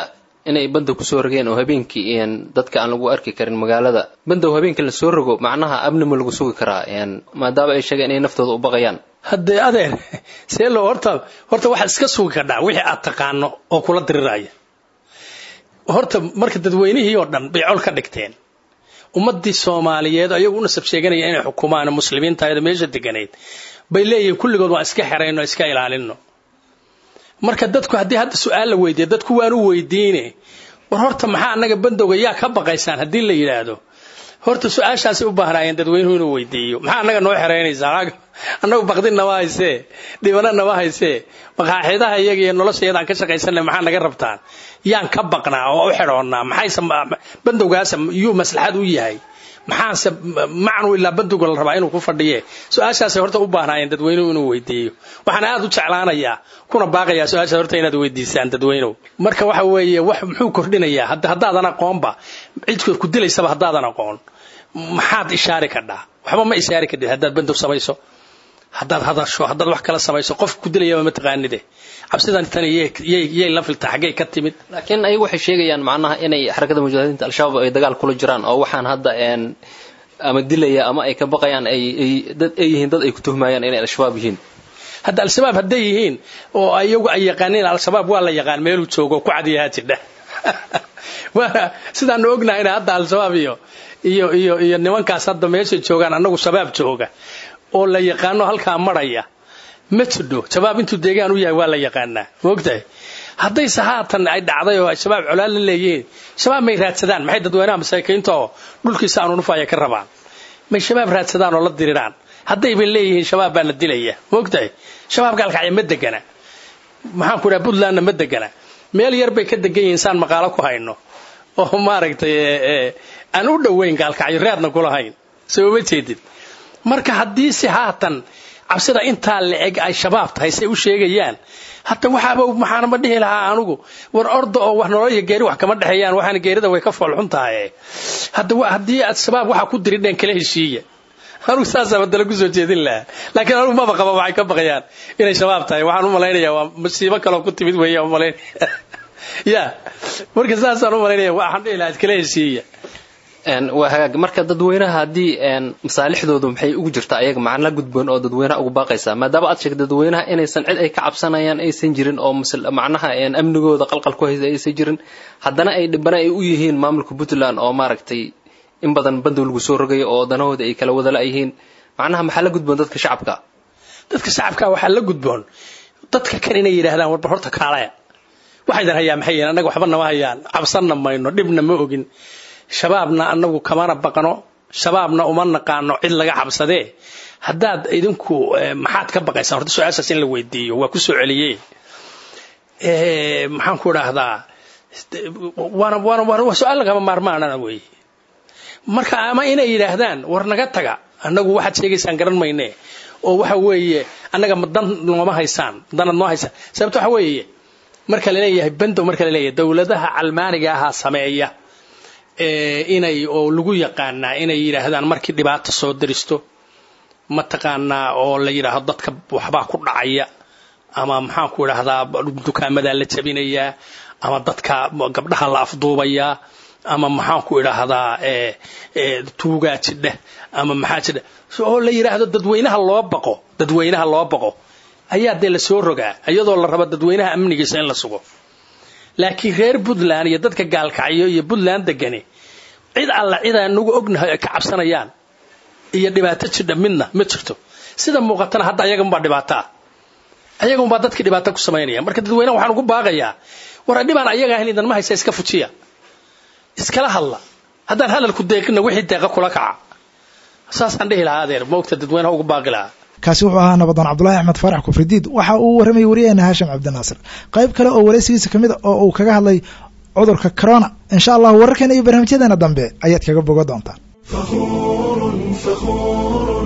inay bandow kusoo rogeen oo habeenkii dadka aan lagu arki karin magaalada bandow habeenkii la soo rogo macnaha amni ma lagu sugi karaa maadaama ay sheegeen inay naftooda u baqayaan
haddee adeer see loo horta horta waxaad iska sugi kardhaa wixii aad taqaano oo kula diriraya horta marka dadweynihii oo dhan bay col ka dhigteen ummadii soomaaliyeed ayagu u nasab sheeganaya inay xukumaan muslimiintaayada meesha deganayd bay leeyihiin kulligood waan iska xerayno iska ilaalino marka dadku haddii hadda su-aal la weydiiya dadku waan u weydiine war horta maxaa annaga bandowga yaa ka baqaysaan haddii la yidhaahdo horta su-aashaasay u baahnaayeen dadweynuhu inuu weydiiyo maxaa annaga noo xeraynaysaa annagu baqdin nama haysee dhibana nama haysee maqaaxidaha iyaga iyo nolosha iyadaan ka shaqaysanay maxaa naga rabtaan yaan ka baqnaa oo u xidhoonnaa maxayse bandowgaasa yuu maslaxad u yahay maxaase macnu ilaa bandowga la rabaa inuu ku fadhiye su-aashaasay horta u baahnaayeen dadweynuhu inuu weydiiyo waxaan aad u jeclaanayaa kuna baaqayaa su-aashaas horta inaad weydiisaan dadweynuhu marka waxa weeye wax muxuu kordhinayaa haddaadan aqoonba cidkood ku dilaysaba haddaadan aqoon maxaad ishaari kadhaa waxba ma ishaari kadhid haddaad bandow samayso haddaad hadasho haddaad wax kala samayso qof ku dilayaba ma taqaanide cabsidan tan yay la filtaa xaggay ka timid
laakiin ayagu waxay sheegayaan macnaha inay xarakada mujaahidiinta al-shabaab ay dagaal kula jiraan oo waxaan hadda ama dilaya ama ay ka baqayaan ay dad ay yihiin dad ay ku tuhmayaan inay al-shabaab yihiin
hadda al-shabaab hadday yihiin oo iyagu ay yaqaaniin al-shabaab waa la yaqaan meeluu joogo ku cadiyahaa jidha waana sidaanu ognahayna hadda al-shabaab iyo iyo iyo iyo nimankaas hadda meeshay joogaan annagu shabaab jooga oo la yaqaano halkaa maraya ma jidho shabaab intuu deegaan u yahay waa la yaqaanaa maogtahay haddayse haatan ay dhacday oo ay shabaab colaal la leeyihiin shabaab may raadsadaan maxay dadweynaha masaakiinta oo dhulkiisa aanu nufaya ka rabaan may shabaab raadsadaan oo la diriraan haddayba leeyihiin shabaab baa la dilaya maogtahay shabaab gaalkacya ma degana maxaan ku dhaha puntlandna ma degana meel yar bay ka degan yihiin saan maqaalo ku hayno oo maaragtay aan u dhoweyn gaalkacyo raadna kulahayn soo ma jeedid marka haddii si haatan cabsida intaa la eg ay shabaab tahay say u sheegayaan hadda waxaaba maxaana ma dhihi lahaa anugu war orda oo wax nolol iyo geeri wax kama dhexeeyaan waxaana geerida way ka foolxun tahay hadda haddii aad shabaab waxaa ku diridheen kala heshiiya anugu saasaa badala kusoo jeedin lahaa laakiin anugu maba qaba waxay ka baqayaan inay shabaab tahay waxaan u malaynayaa waa masiibo kaloo ku timid weeye umalaynaya ya marka saasaan u malaynaya waxaan dhihi lahaa iskala heshiiya
waa hagaag marka dadweynaha haddii masaalixdoodu maxay ugu jirta ayaga macna gudboon oo dadweynaha ugu baaqaysaa maadaama aad sheegta dadweynaha inaysan cid ay ka cabsanayaan aysan jirin oo macnaha amnigooda qalqal ku haysa aysan jirin haddana ay dhibana ay u yihiin maamulka puntland oo maaragtay in badan bandow lagu soo rogayo oo danahooda ay kala wadala yihiin macnaha maxaa la gudboon dadka shacabka
dadka shacabka waxaa la gudboon dadka kan inay yidhaahdaan warba horta kaalaya waxaydan hayaa maxay yihiin annaga waxba nama hayaan cabsanna mayno dhibna ma ogin shabaabna annagu kamana baqno shabaabna uma naqaano cid laga cabsadee haddaad idinku maxaad ka baqaysaan horta su-aashaas in la weydiiyo waa ku soo celiyey maxaan ku idhaahdaa waana waana waa su-aal lagama maarmaanana weeye marka ama inay yidhaahdaan war naga taga annagu waxaad sheegaysaan garan mayne oo waxa weeye annaga dan nooma haysaan danad noo haysaan sababta waxa weeye marka laleeyahay bandow marka laleeyahay dowladaha calmaaniga ahaa sameeya inay oo lagu yaqaanaa inay yidhaahdaan markii dhibaato soo daristo mataqaanaa oo la yidhaahdo dadka waxbaa ku dhacaya ama maxaan ku idhaahdaa dukaamadaa la jabinayaa ama dadka gabdhaha la afduubayaa ama maxaan ku idhaahdaa tuugaa jidha ama maxaa jidha oo la yidhaahdo dadweynaha loo baqo dadweynaha loo baqo ayaa dee la soo rogaa iyadoo la rabo dadweynaha amnigiisa in la sugo laakiin reer puntland iyo dadka gaalkacyo iyo puntland degani cid alla cid aanagu ognahay ay ka cabsanayaan iyo dhibaato jidha midna ma jirto sida muuqatana hadda ayaganbaa dhibaataa ayaganbaa dadkii dhibaato ku samaynaya marka dadweynaha waxaan ugu baaqayaa war dhibaan ayaga ahayn idan ma haysa iska fujiya iskala hadla haddaan hadalku deeqina wixii deeqa kula kaca saasaan dhihi lahaa adeer maogta dadweynaha ugu baaqi lahaa
kaasi wuxuu ahaa nabadoon cabdulahi axmed faarax kufridiid waxa uu warramayay wariyaheena haashim cabdinaasir qayb kale oo waraysigiisa kamid a oo uu kaga hadlay cudurka corona insha allah wararkeena iyo barnaamijyadeena dambe ayaad kaga bogo doontaan
فخور فخور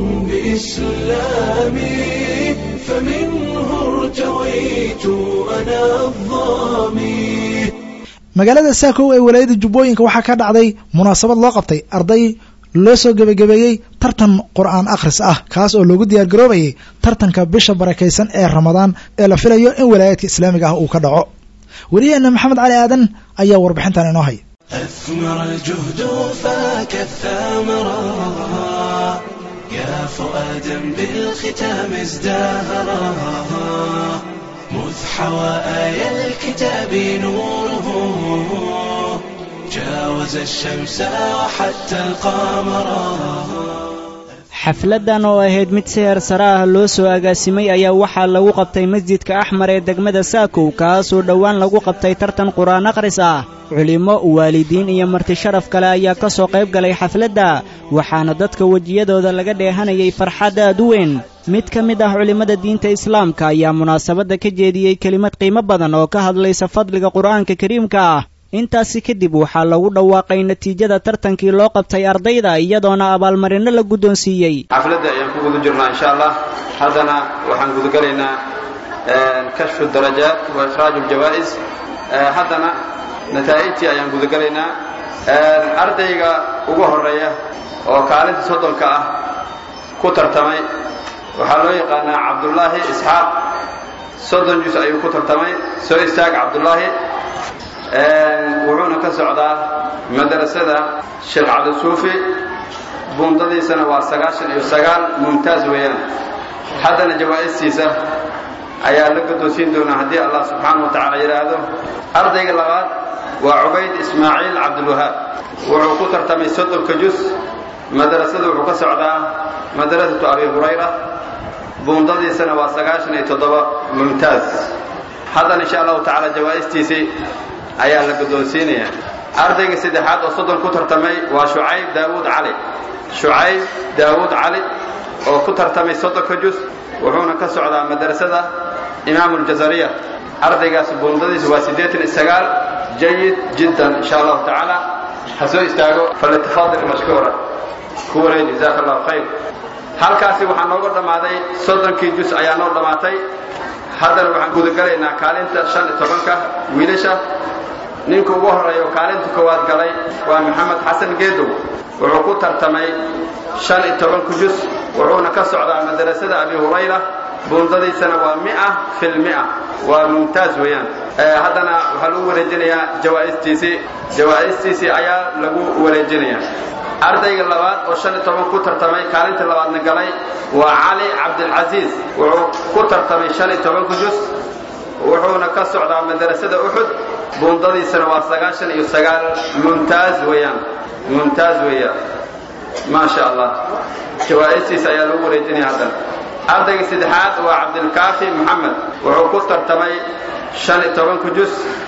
بإسلامي فمنه ارتويت أنا الظامي
magaalada saakow ee walaayada jubbooyinka waxaa ka dhacday munaasabad loo qabtay arday loo soo gebagabeeyey tartan qur-aan akhris ah kaas oo loogu diyaar garoobayay tartanka bisha barakaysan ee ramadaan ee la filayo in walaayaadka islaamiga ah uu ka dhaco weliyaheena maxamed cali aadan ayaa warbixintan inoo haya
أثمر الجهد فاك الثمرة يا فؤادا بالختام ازدهرا مذ حوى آي الكتاب نوره جاوز الشمس وحتى القمر
xafladdan oo ahayd mid si heer sare ah loo soo agaasimay ayaa waxaa lagu qabtay masjidka axmar ee degmada saakow kaasoo dhowaan lagu qabtay tartan qur-aan akhris ah culimmo waalidiin iyo marti sharaf kale ayaa ka soo qayb galay xafladda waxaana dadka wejiyadooda laga dheehanayay farxad aad u weyn mid ka mid ah culimmada diinta islaamka ayaa munaasabadda ka jeediyey kelimad qiimo badan oo ka hadlaysa fadliga qur'aanka kariimka ah intaasi kadib waxaa lagu dhawaaqay natiijada tartankii loo qabtay ardayda iyadoona abaalmarinno la guddoonsiiyey
xafladda ayaan ku guda jirnaa insha allah haddana waxaan gudagelaynaa kashfu darajaat wa ikhraaju ljawaa'is haddana nataa'ijtii ayaan gudagelaynaa ardayga ugu horeeya oo kaalinta soddonka ah ku tartamay waxaa loo yaqaanaa cabdullaahi isxaaq soddon jus ayuu ku tartamay soo istaag cabdullaahi wuxuuna ka socdaa madrasada sheekh cabdisuufi buundadiisana waa sagaashan iyo sagaal mumtaaz weeyaan haddana jawaa'istiisa ayaa la guddoonsiin doonaa haddii allah subxaana wa tacaala yidhaahdo ardayga labaad waa cubayd ismaaciil cabdulwahaab wuxuu ku tartamay soddonka jus madrasada wuxuu ka socdaa madrasatu abi hurayra buundadiisana waa sagaashan iyo toddoba mumtaaz haddana insha allahu tacaala jawaa'istiisii ayaa la guddoonsiinaya ardayga saddexaad oo soddon ku tartamay waa shucayb daawuud cali shucayb daawuud cali oo ku tartamay soddonka jus wuxuuna ka socdaa madrasada imaamu ljazariya ardaygaas buundadiisu waa siddeetan iyo sagaal jayid jiddan insha allahu tacaala ha soo istaago falyatafadal mashkuura ku wareey jazaaka allahu khayr halkaasi waxaa nooga dhammaaday soddonkii jus ayaa noo dhammaatay haddana waxaan gudagalaynaa kaalinta shan iyo tobanka wiilasha ninka ugu horreeya oo kaalinta koowaad galay waa maxamed xasan geedow wuxuu ku tartamay shan iyo tobanku jus wuxuuna ka socdaa madrasada abi hurayra buundadiisana waa mia fil mia waa mumtaaz weeyaan haddana waxaa lagu wareejinayaa jawaa'istiisii jawaa'istiisii ayaa lagu wareejinayaa ardayga labaad oo shan iyo toban ku tartamay kaalinta labaadna galay waa cali cabdilcasiis wuxuu ku tartamay shan iyo tobanku jus wuxuuna ka socdaa madrasada uxud buundadiisana waa sagaashan iyo sagaal mumtaaz weeyaan mumtaaz weeyaan maa sha allah jawaa'istiisa ayaa lagu wareejinaya haddana ardayga saddexaad waa cabdilkaafi moxamed wuxuu ku tartamay shan iyo tobanku jus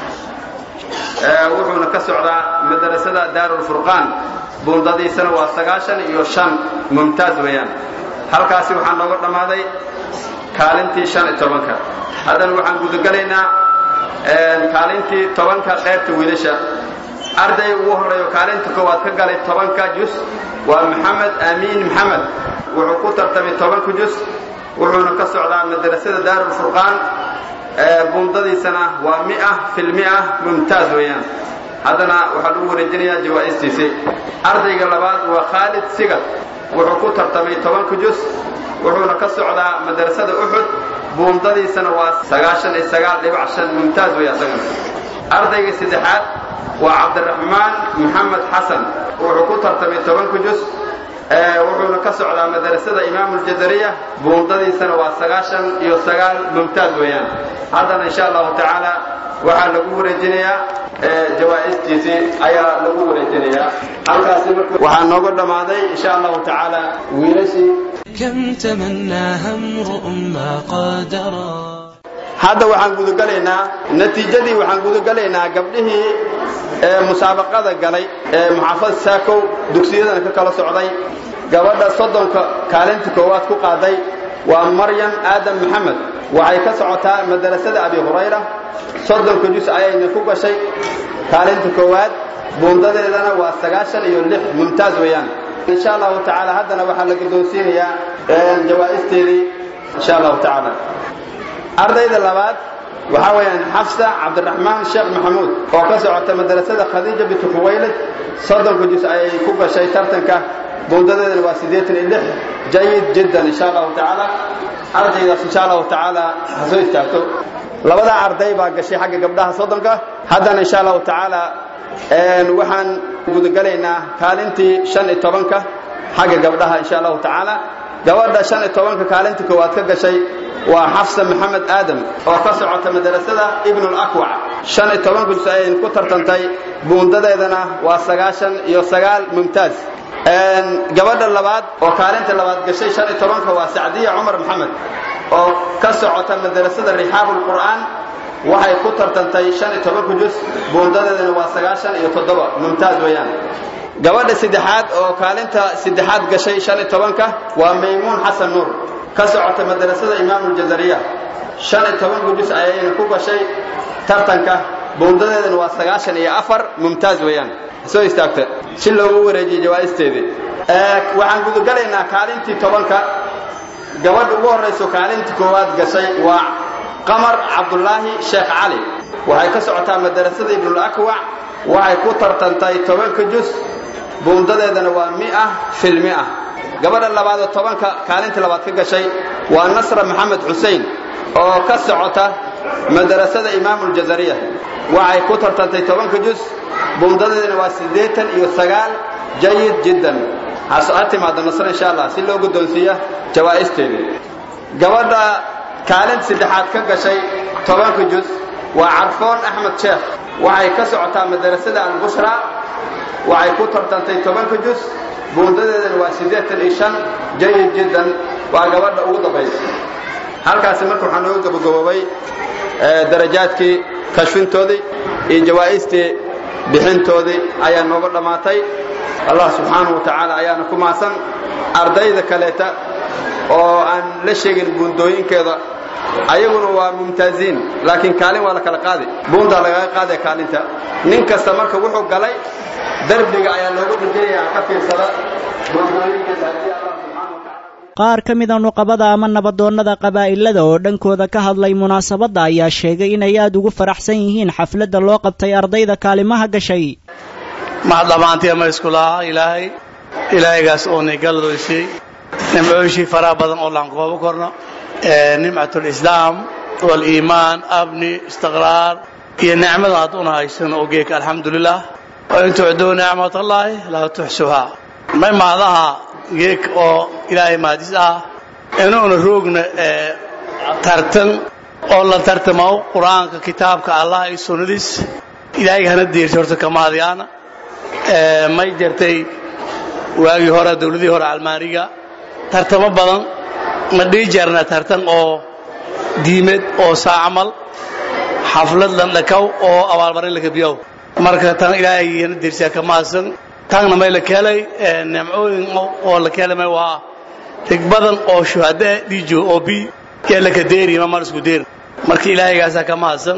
wuxuuna ka socdaa madrasada daarulfurqaan buundadiisana waa sagaashan iyo shan mumtaaz weeyaan halkaasi waxaa nooga dhammaaday kaalintii shan iyo tobanka haddana waxaan gudagalaynaa kaalintii tobanka qaybta wiilasha arday ugu horreeyo kaalinta koowaad ka galay tobanka jus waa maxamed aamiin maxamed wuxuu ku tartamay tobanka jus wuxuuna ka socdaa madrasada daarulfurqaan buundadiisana waa mia fil mia mumtaaz weeyaan haddana waxaa lagu wareejinayaa jawaa'istiisii ardayga labaad waa khaalid sigad wuxuu ku tartamay tobanka jus wuxuuna ka socdaa madrasada uxud buundadiisana waa sagaashan iyo sagaal dhibac shan mumtaaz weya isagana ardayga saddexaad waa cabdiraxmaan maxamed xasan wuxuu ku tartamay tobanka jus wuxuuna ka socdaa madrasada imaamu ljazariya buundadiisana waa sagaashan iyo sagaal mumtaaz weeyaan haddana insha allahu tacaala waxaa lagu wareejinayaa jawaa'istiisii ayaa lagu wareejinayaa halkaasi marka waxaa nooga dhammaaday insha allahu tacaala wiilashii
كم تمناها امرؤ ما قدرا
hadda waxaan gudagalaynaa natiijadii waxaan gudagalaynaa gabdhihii ee musaabaqada galay ee muxaafad saakow dugsiyadana ka kala socday gabadha soddonka kaalinta koowaad ku qaaday waa maryam aadam maxamed waxay ka socotaa madrasada abi hurayra soddonka jus ayayna ku gashay kaalinta koowaad buundadeedana waa sagaashan iyo lix mumtaaz weeyaan insha allahu tacaala haddana waxaa la guddoonsiinayaa jawaa'isteedii insha allahu tacaala ardayda labaad waxaa weeyaan xafsa cabdiraxmaan sheekh maxamuud oo ka socota madrasada khadiija bintu khuwaylid soddonka jus ayay ku gashay tartanka buundadeedana waa siddeetan iyo lix jayid jiddan insha allahu tacaala ardaydaas insha allahu tacaala ha soo istaagto labadaa arday baa gashay xagga gabdhaha soddonka haddana insha allahu tacaala waxaan gudagalaynaa kaalintii shan iyo tobanka xagga gabdhaha insha allahu tacaala gabadha shan iyo tobanka kaalintii koowaad ka gashay waa xafsa maxamed aadam oo ka socota madrasada ibnulakwac shan iyo toban gudus ayay ku tartantay buundadeedana waa sagaashan iyo sagaal mumtaaz gabadha labaad oo kaalinta labaad gashay shan iyo tobanka waa sacdiya cumar maxamed oo ka socota madrasada rixaabulqur'aan waxay ku tartantay shan iyo tobanka jus buundadeedana waa sagaashan iyo toddoba mumtaaz weeyaan gabadha saddexaad oo kaalinta saddexaad gashay shan iyo tobanka waa maymuun xasan nuur ka socota madrasada imaamuljazariya shan iyo tobanka jus ayayna ku gashay tartanka buundadeedana waa sagaashan iyo afar mumtaaz weeyaan soo istaagta si loogu wareejiyo jawaa'isteedii waxaan gudagalaynaa kaalintii tobanka gabadha ugu horrayso kaalintii koowaad gashay waa qamar cabdulaahi sheekh cali waxay ka socotaa madrasada ibnulakwac waxay ku tartantay tobanka jus buundadeedana waa mia fil mia gabadha labaadoo tobanka kaalintii labaad ka gashay waa nasra maxamed xusein oo ka socota madrasada imaamuljazariya waxay ku tartantay tobanka jus buundadeedana waa siddeetan iyo sagaal jayid jiddan ha timaado nasre insha allah si loo guddoonsiiya jawaa'isteedii gabadha kaalinta saddexaad ka gashay tobanka jus waa carfoon axmed sheekh waxay ka socotaa madrasada albushra waxay ku tartantay tobanka jus buundadeedana waa siddeetan iyo shan jayid jiddan waa gabadha ugu dambaysa halkaasi marka waxaa nooga gabagaboobay darajaadkii kashfintoodii iyo jawaa'istii bixintoodii ayaa nooga dhammaatay allah subxaanahu wa tacaala ayaana ku mahadsan ardayda kaleeta oo aan la sheegin buundooyinkeeda ayaguna waa mumtaaziin laakiin kaalin waa la kala qaadi buuntaa lagaga qaadaya kaalinta nin kasta marka wuxuu galay darbiga ayaa loogu dhijinayaa ka fiirsada buundooyinkeeda haddii allah subxaanahu wa tacaala
qaar ka mida nuqabada ama nabadoonnada qabaa'ilada oo dhankooda ka hadlay munaasabadda ayaa sheegay inay aad ugu faraxsan yihiin xafladda loo qabtay ardayda kaalimaha gashay
maxad dhammaantay ama iskulaha ilaahay ilaahaygaas oo nigaladooysay nimcooyishii faraha badan oo laan koobo korno nimcatulislaam waliimaan abni istiqraar iyo nicmada hadduuna haysano oo geeka alxamdulilah wain tucduu nicmatallaahi laa tuxsuhaa may mahadaha geek oo ilaahay mahadis ah inuuna roogna tartan oo la tartamo qur-aanka kitaabka allah iyo sunnadiis ilaahay hana deertay horta kamaadyaana may jirtay waagii hore dawladihii hore almaaniga tartamo badan ma dhihi jarna tartan oo diimeed oo saacamal xaflad landhakaw oo abaalmarin lakabiyow marka tan ilaahay hana deersiyaa ka mahadsan taagna may la keelay nimcooyin oo la keelay waa rig badan oo shuhada dhiijo oo bi yaa la kadeeri ma mar isku deer marka ilaahaygaasa ka mahadsan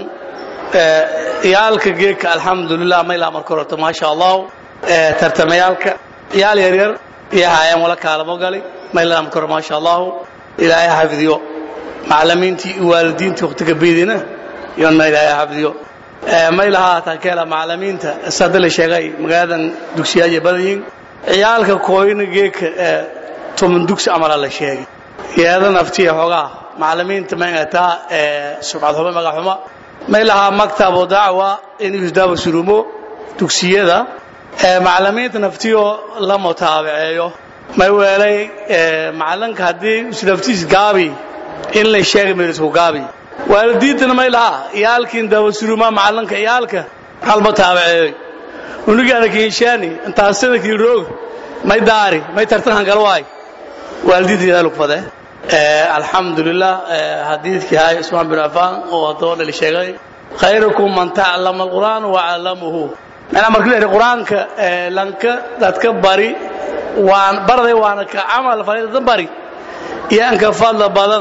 iyaalka geedka alxamdulilah may laa marka horta maasha allah tartamayaalka iyaal yaryar iyo haayaan wala kaalamo galay may laa marka hore maasha allah ilaahay xafidiyo macallimiintii iyo waalidiintii waqtiga beedina iyona ilaahay xafidiyo may lahaa takeela macallimiinta sada la sheegay magaaladan dugsiyaaya badayin ciyaalka kooyina geedka toban dugsi amala la sheegay yeeda naftiya xoogaa macallimiinta magataa subcad xumo magac xumo may lahaa maktabu dacwa in yusdaaba surumo dugsiyada macallimiinta naftiyoo la mutaabaceeyo may weelay macallinka haddii islaftiis gaabi in la sheegay meelisku gaabi waalidiintana may lahaa iyaalkiin daabasurumaa macallinka iyaalka halma taabaceeyoy unugaana kiishaani intaas sanadkii roog may daari may tartan hangalwaay waalidiinta idaa lugfade alxamdulilah xadiidkii hay usmaan bin cafaan oo haddoo dhali sheegay khayrukum man taclama alqur'aan wacallamahu macnaa markii la yidhi qur-aanka lanka dadka bari waan barday waana ka camal falay dadka bari iyaanka fadla badan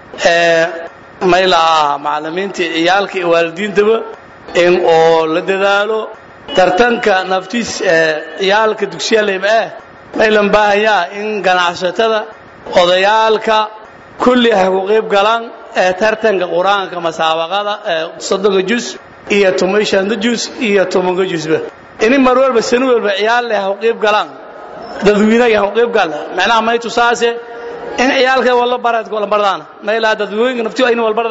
may lahaa macallimiinta ciyaalka iyo waalidiintaba in oo la dadaalo tartanka naftiis ciyaalka dugsiyaaleyma ah may lan baahanyaa in ganacsatada odayaalka kulli hay ku qayb galaan tartanka qur-aanka masaabaqada soddonka jus iyo toban shanta jus iyo tobanka jusba ini mar walba sano walba ciyaal leh ha ku qayb galaan dadweynaga ha ku qayb gala macnaha may tusaase in ciyaalka wala barad wala bardaan may laa dadweynaga naftiyo ayna wala bardaan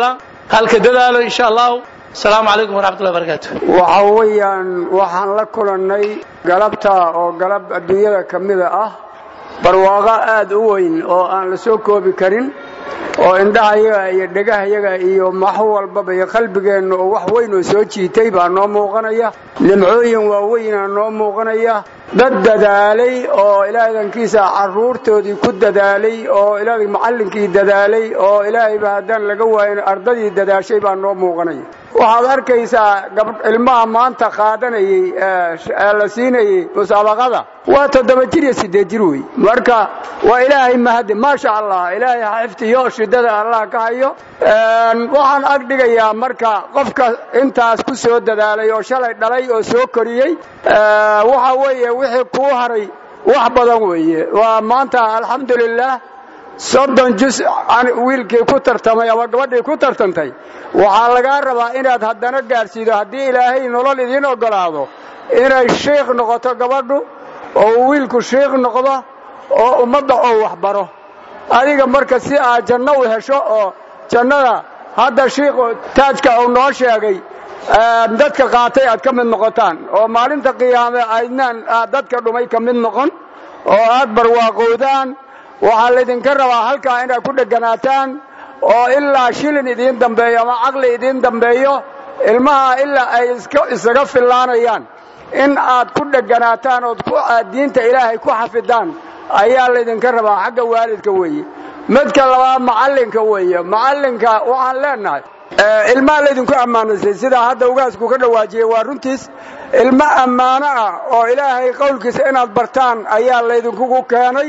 halka dadaalo insha allahu asalaamu calaykum waraxmatullahi barakaatu
waxa weeyaan waxaan la kulannay galabta oo galab adduunyada ka mida ah barwaaqo aada u weyn oo aan la soo koobi karin oo indhahayaga iyo dhegahayaga iyo max walbaba iyo qalbigeenna oo wax weyn oo soo jiitay baa noo muuqanaya nimcooyin waaweynaa noo muuqanaya dad dadaalay oo ilaadankiisa carruurtoodii ku dadaalay oo ilaahay macallinkii dadaalay oo ilaahayba haddaan laga waayin ardadii dadaashay baa noo muuqanaya waxaad arkaysaa ilmaha maanta qaadanayey ee la siinayey musaabaqada waa toddoba jir iyo siddeed jir wey marka waa ilaahay mahadi maasha allah ilaahay ha xiftiyo shidada allah ka hayo waxaan ag dhigayaa marka qofka intaas ku soo dadaalay oo shalay dhalay oo soo koriyey waxa weeye wixii kuu haray wax badan weeye waa maanta alxamdulilah soddon jus wiilkii ku tartamay ama gabadhii ku tartantay waxaa lagaa rabaa inaad haddana gaadhsiido haddii ilaahay nolol idiin oggolaado inay shiikh noqoto gabadhu oo wiilku shiikh noqdo oo ummadda oo waxbaro adiga marka si aad janno u hesho oo jannada hadda shiikhu taajka uu noo sheegay dadka qaatay aad ka mid noqotaan oo maalinta qiyaame aydnaan aad dadka dhumay ka mid noqon oo aad barwaaqowdaan waxaa laydinka rabaa halkaa inaad ku dheganaataan oo ilaa shilin idiin dambeeyo ama caqli idiin dambeeyo ilmaha ilaa ay isaga fillaanayaan in aad ku dheganaataan ood diinta ilaahay ku xafidaan ayaa laydinka rabaa xagga waalidka weeye midka labaad macallinka weeye macallinka waxaan leenahay ilmaha laydinku ammaanaysay sidaa hadda ugaasku ka dhawaajiyey waa runtiis ilmo ammaano ah oo ilaahay qowlkiisa inaad bartaan ayaa laydinkugu keenay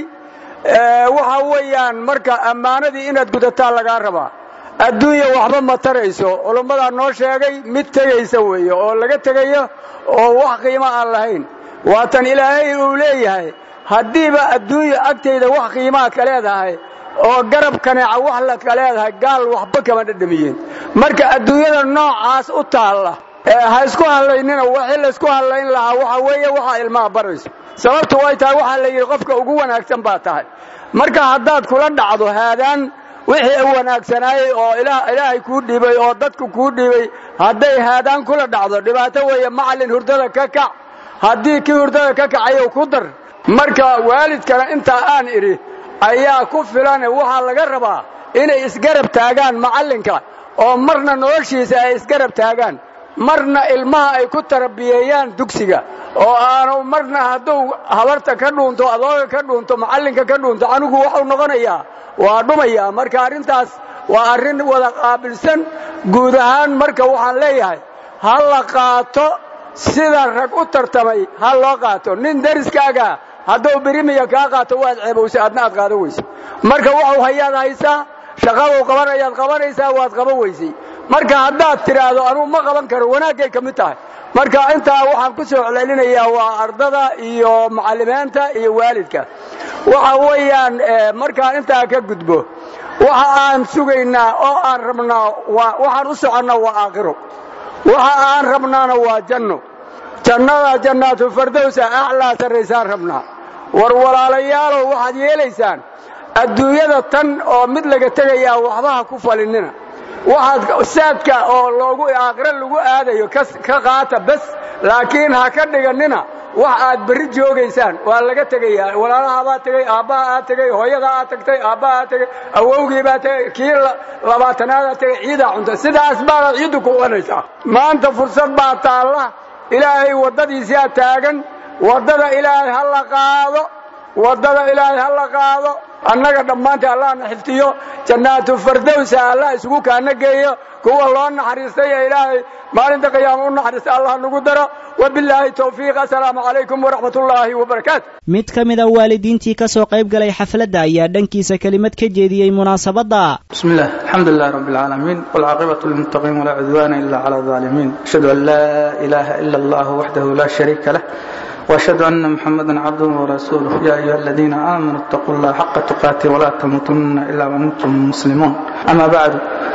waxa weeyaan marka ammaanadii inaad gudataan lagaa rabaa adduunya waxba ma tarayso culummadaa noo sheegay mid tegaysa weeye oo laga tegayo oo wax qiimo aan lahayn waatan ilaahay uu leeyahay haddiiba adduunya agtayda wax qiimaad ka leedahay oo garab kaneeca wax ladka leedahay gaal waxba kama dhadhamiyeen marka adduunyada noocaas u taalla ha isku hadlaynina wixii laysku hadlayn lahaa waxa weeye waxaa ilmaha barayso sababtu way tahay waxaa la yidhi qofka ugu wanaagsan baa tahay marka haddaad kula dhacdo haadaan wixii wanaagsanaayey oo ilaahay kuu dhiibay oo dadku kuu dhiibay hadday haadaan kula dhacdo dhibaato weeye macallin hurdada ka kac haddii kii hurdada ka kacayo ku dar marka waalidkana intaa aan idhi ayaa ku filane waxaa laga rabaa inay isgarab taagaan macallinka oo marna noloshiisa ay isgarab taagaan marna ilmaha ay ku tarabiyeeyaan dugsiga oo aanu marna hadduu habarta ka dhuunto adooga ka dhuunto macallinka ka dhuunto anigu waxuu noqonayaa waa dhumayaa marka arrintaas waa arrin wada qaabilsan guud ahaan marka waxaan leeyahay ha la qaato sida rag u tartamay ha loo qaato nin deriskaaga hadduu birimiya kaa qaato waad ceebowsa adna aad qaadan weyso marka waxuu hayaad haysaa shaqaduu qabanayaad qabanaysaa waad qaban weysay marka haddaad tidhaahdo anugu ma qaban karo wanaaggay ka mid tahay marka intaa waxaan ku soo celcelinayaa waa ardada iyo macallimiinta iyo waalidka waxa weeyaan markaan intaa ka gudbo waxa aan sugaynaa oo aan rabnaa waxaan u soconnaa waa aakhiro waxa aan rabnaana waa janno jannada jannaatu fardowsa aclaa sarraysaan rabnaa war walaalayaalow waxaad yeelaysaan adduunyada tan oo mid laga tegayaa waxba ha ku falinina waxaad saadka oo loogu aakhiro lagu aadayo ka qaata bes laakiin ha ka dhiganina wax aad berri joogaysaan waa laga tegayaa walaalahabaa tegey aabbaha aad tegey hooyada aad tagtay aabbaha aad tegey awowgii baa tegey kii labaatanaada tegey ciidaa cunta sidaas baanaad ciiddu ku qanaysaa maanta fursad baa taalla ilaahay waddadiisaa taagan waddada ilaahay ha la qaado waddada ilaahay ha la qaado annaga dhammaanta allahna xiftiyo jannaatu fardowsa allah isugu kaana geeyo kuwa loo naxariistay ee ilaahay maalinta qiyaama u naxariistay allah nagu daro wabilaahi towfiiq assalaamu calaykum waraxmat ullaahi wabarakaatu
mid ka mid a waalidiintii ka soo qayb galay xafladda ayaa dhankiisa kelimad ka jeediyey munaasabadda
بسم الله الحمد لله رب العالمين والعاقبة للمتقين ولا عدوان إلا على الظالمين أشهد أن لا إله إلا الله وحده لا شريك له وأشهد أن محمدا عبده ورسوله يا أيها الذين آمنوا اتقوا الله حق تقاته ولا تموتن إلا وأنتم مسلمون أما بعد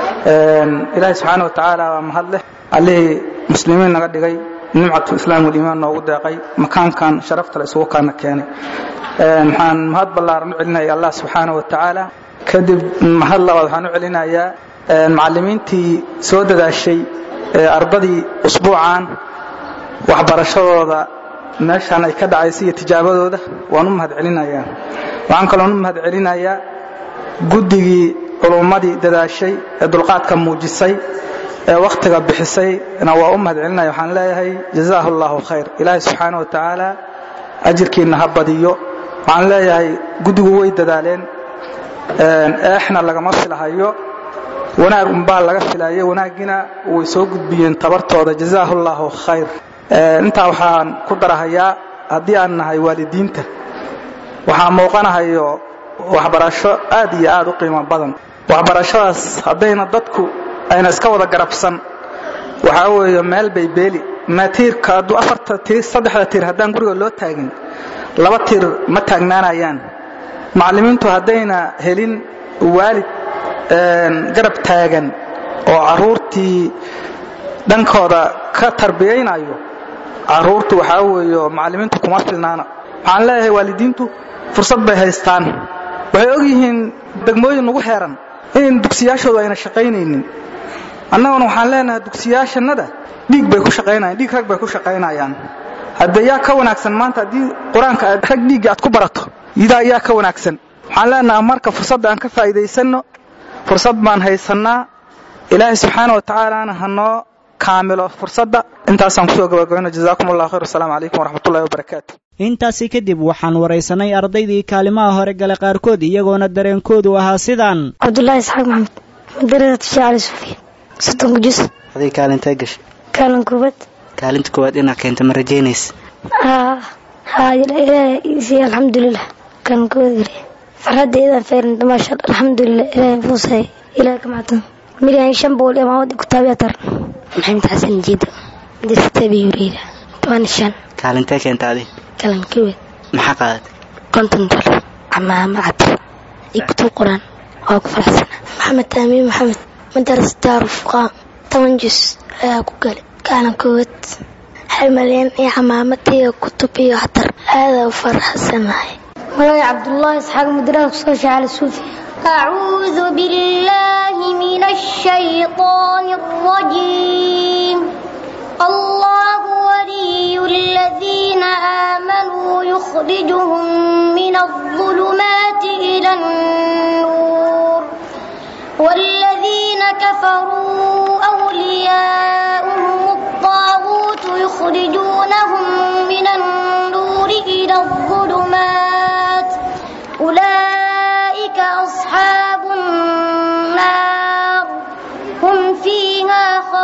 إلهي سبحانه وتعالى ومهله عليه مسلمين نغدقي نمعة الإسلام والإيمان نوغو داقي مكان كان شرفت لأسوه كان كياني محان مهد بالله رنو علنا يا الله سبحانه وتعالى kadib mahad labaad waxaan u celinayaa macallimiintii soo dadaashay ardadii usbuucan waxbarashadooda meeshaan ay ka dhacaysa iyo tijaabadooda waan u mahad celinayaa waxaan kaloon u mahad celinayaa guddigii culummadii dadaashay ee dulqaadka muujisay ee wakhtiga bixisayna waa u mahad celinaya waxaan leeyahay jazaahu allahu khayr ilaahay subxaana wa tacaala ajirkiinna ha badiyo waxaan leeyahay guddigu way dadaaleen eexna lagama filahayo wanaag unbaa laga filayo wanaaggiina way soo gudbiyeen tabartooda jazaahu allahu khayr intaa waxaan ku darahayaa haddii aan nahay waalidiinta waxaa muuqanahayo waxbarasho aad iyo aad u qiimo badan waxbarashadaas haddayna dadku ayna iska wada garabsan waxaa weeye meel bay beeli ma tiirka hadduu afarta tiir saddexda tiir haddaan guriga loo taagin laba tiir ma taagnaanayaan macallimiintu haddayna helin waalid garab taagan oo carruurtii dhankooda ka tarbiyaynayo carruurtu waxaa weeye macallimiintu kuma filnaana waxaan leeyahay waalidiintu fursad bay haystaan waxay og yihiin degmooyin nagu xeeran in dugsiyaashoodu ayna shaqaynaynin annaguna waxaan leenahay dugsiyaashannada dhiig bay ku shaqaynayaan dhiig rag bay ku shaqaynayaan hadde yaa ka wanaagsan maanta haddii qur-aanka aad rag dhiigga aad ku barato idaa yaa ka wanaagsan waxaan leenahay marka fursadda aan ka faa'iidaysanno fursad baan haysannaa ilaahay subxaana wa tacaalaana hanoo kaamilo fursadda intaasaan kusoo gabagabayno jazaakum allah khayr wasalaamu calaykum waraxmatullahi wabarakaatu
intaasi kadib waxaan waraysanay ardaydii kaalimaha hore gale qaarkood iyagoona dareenkoodu ahaa sidaan
cabdulaahi isxaaq maxamed madarasatu shaacali suufiya soddonka jus
aday kaalintee gashay
kaalin koobaad
kaalinta koowaad inaad keenta ma rajaynaysa
haa ilaahay alxamdulilah kaalin koobaad geliya farxadda idan feerinta maasha alxamdulilah ilaahay fuusay ilaahay ka macdan milyan shan boqol iyo maamad kutaabiya taran maxamed xasan jiida madrasatabi yuriida toban shan
kaalintee keenta adi
kaalin koobaad
maxaa qaadatay
konton dolar camaama cad iyo kutub quraan waa ku faraxsana maxamed aamiin maxamed madarasa daarufuqaa toban jus ayaa ku galay kaalin koowaad hal malyan iyo camaamad iyo kutub iyo xatar aadaa u faraxsanahay magaca cabdullaahi isxaaq madarasa kusoo shaacala suufiya
أعوذ بالله من الشيطان الرجيم الله ولي الذين آمنوا يخرجهم من الظلمات إلى النور والذين كفروا أولياؤهم الطاغوت يخرجونهم من النور إلى الظلمات أولئك أصحاب النار هم فيها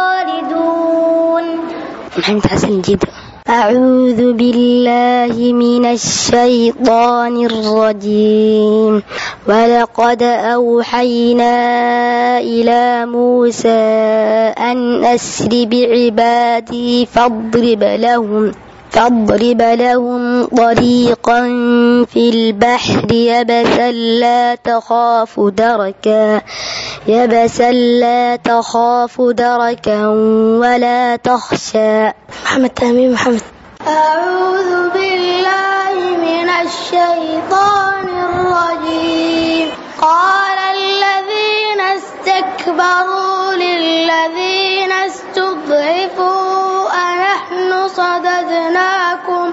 خالدون
محمد حسن جدا أعوذ بالله من الشيطان الرجيم ولقد أوحينا إلى موسى أن أسر بعبادي فاضرب لهم فاضرب لهم طريقا في البحر يبسا لا تخاف دركا يبسا لا تخاف دركا ولا تخشى محمد تامين محمد
أعوذ بالله من الشيطان الرجيم قال الذين استكبروا للذين استضعفوا أنحن صددناكم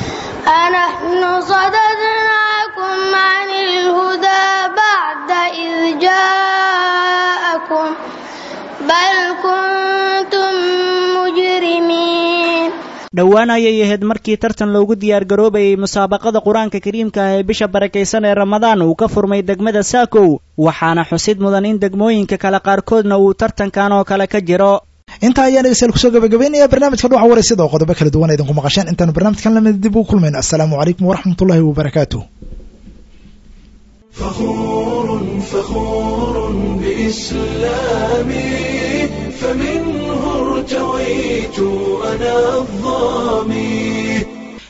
أنحن صددناكم عن الهدى بعد إذ جاءكم بل كنتم مجرمين
dhowaan ayay ahayd markii tartan loogu diyaargaroobayay musaabaqada qur-aanka kariimka ah ee bisha barakaysan ee ramadaan uu ka furmay degmada saakow waxaana xusid mudan in degmooyinka kale qaarkoodna uu tartankan oo kale ka jiro
intaa ayaan dhegeystayaal kusoo gabagabeynaya barnaamijka dhuuxa waraysyada oo qodobo kala duwan idinku maqasheen intaanu barnaamijkan lamid dib ugu kulmayno assalaamu calaykum waraxmatullahi wabarakaatu
فخور فخور بإسلامي فمنه ارتويت أنا الظامي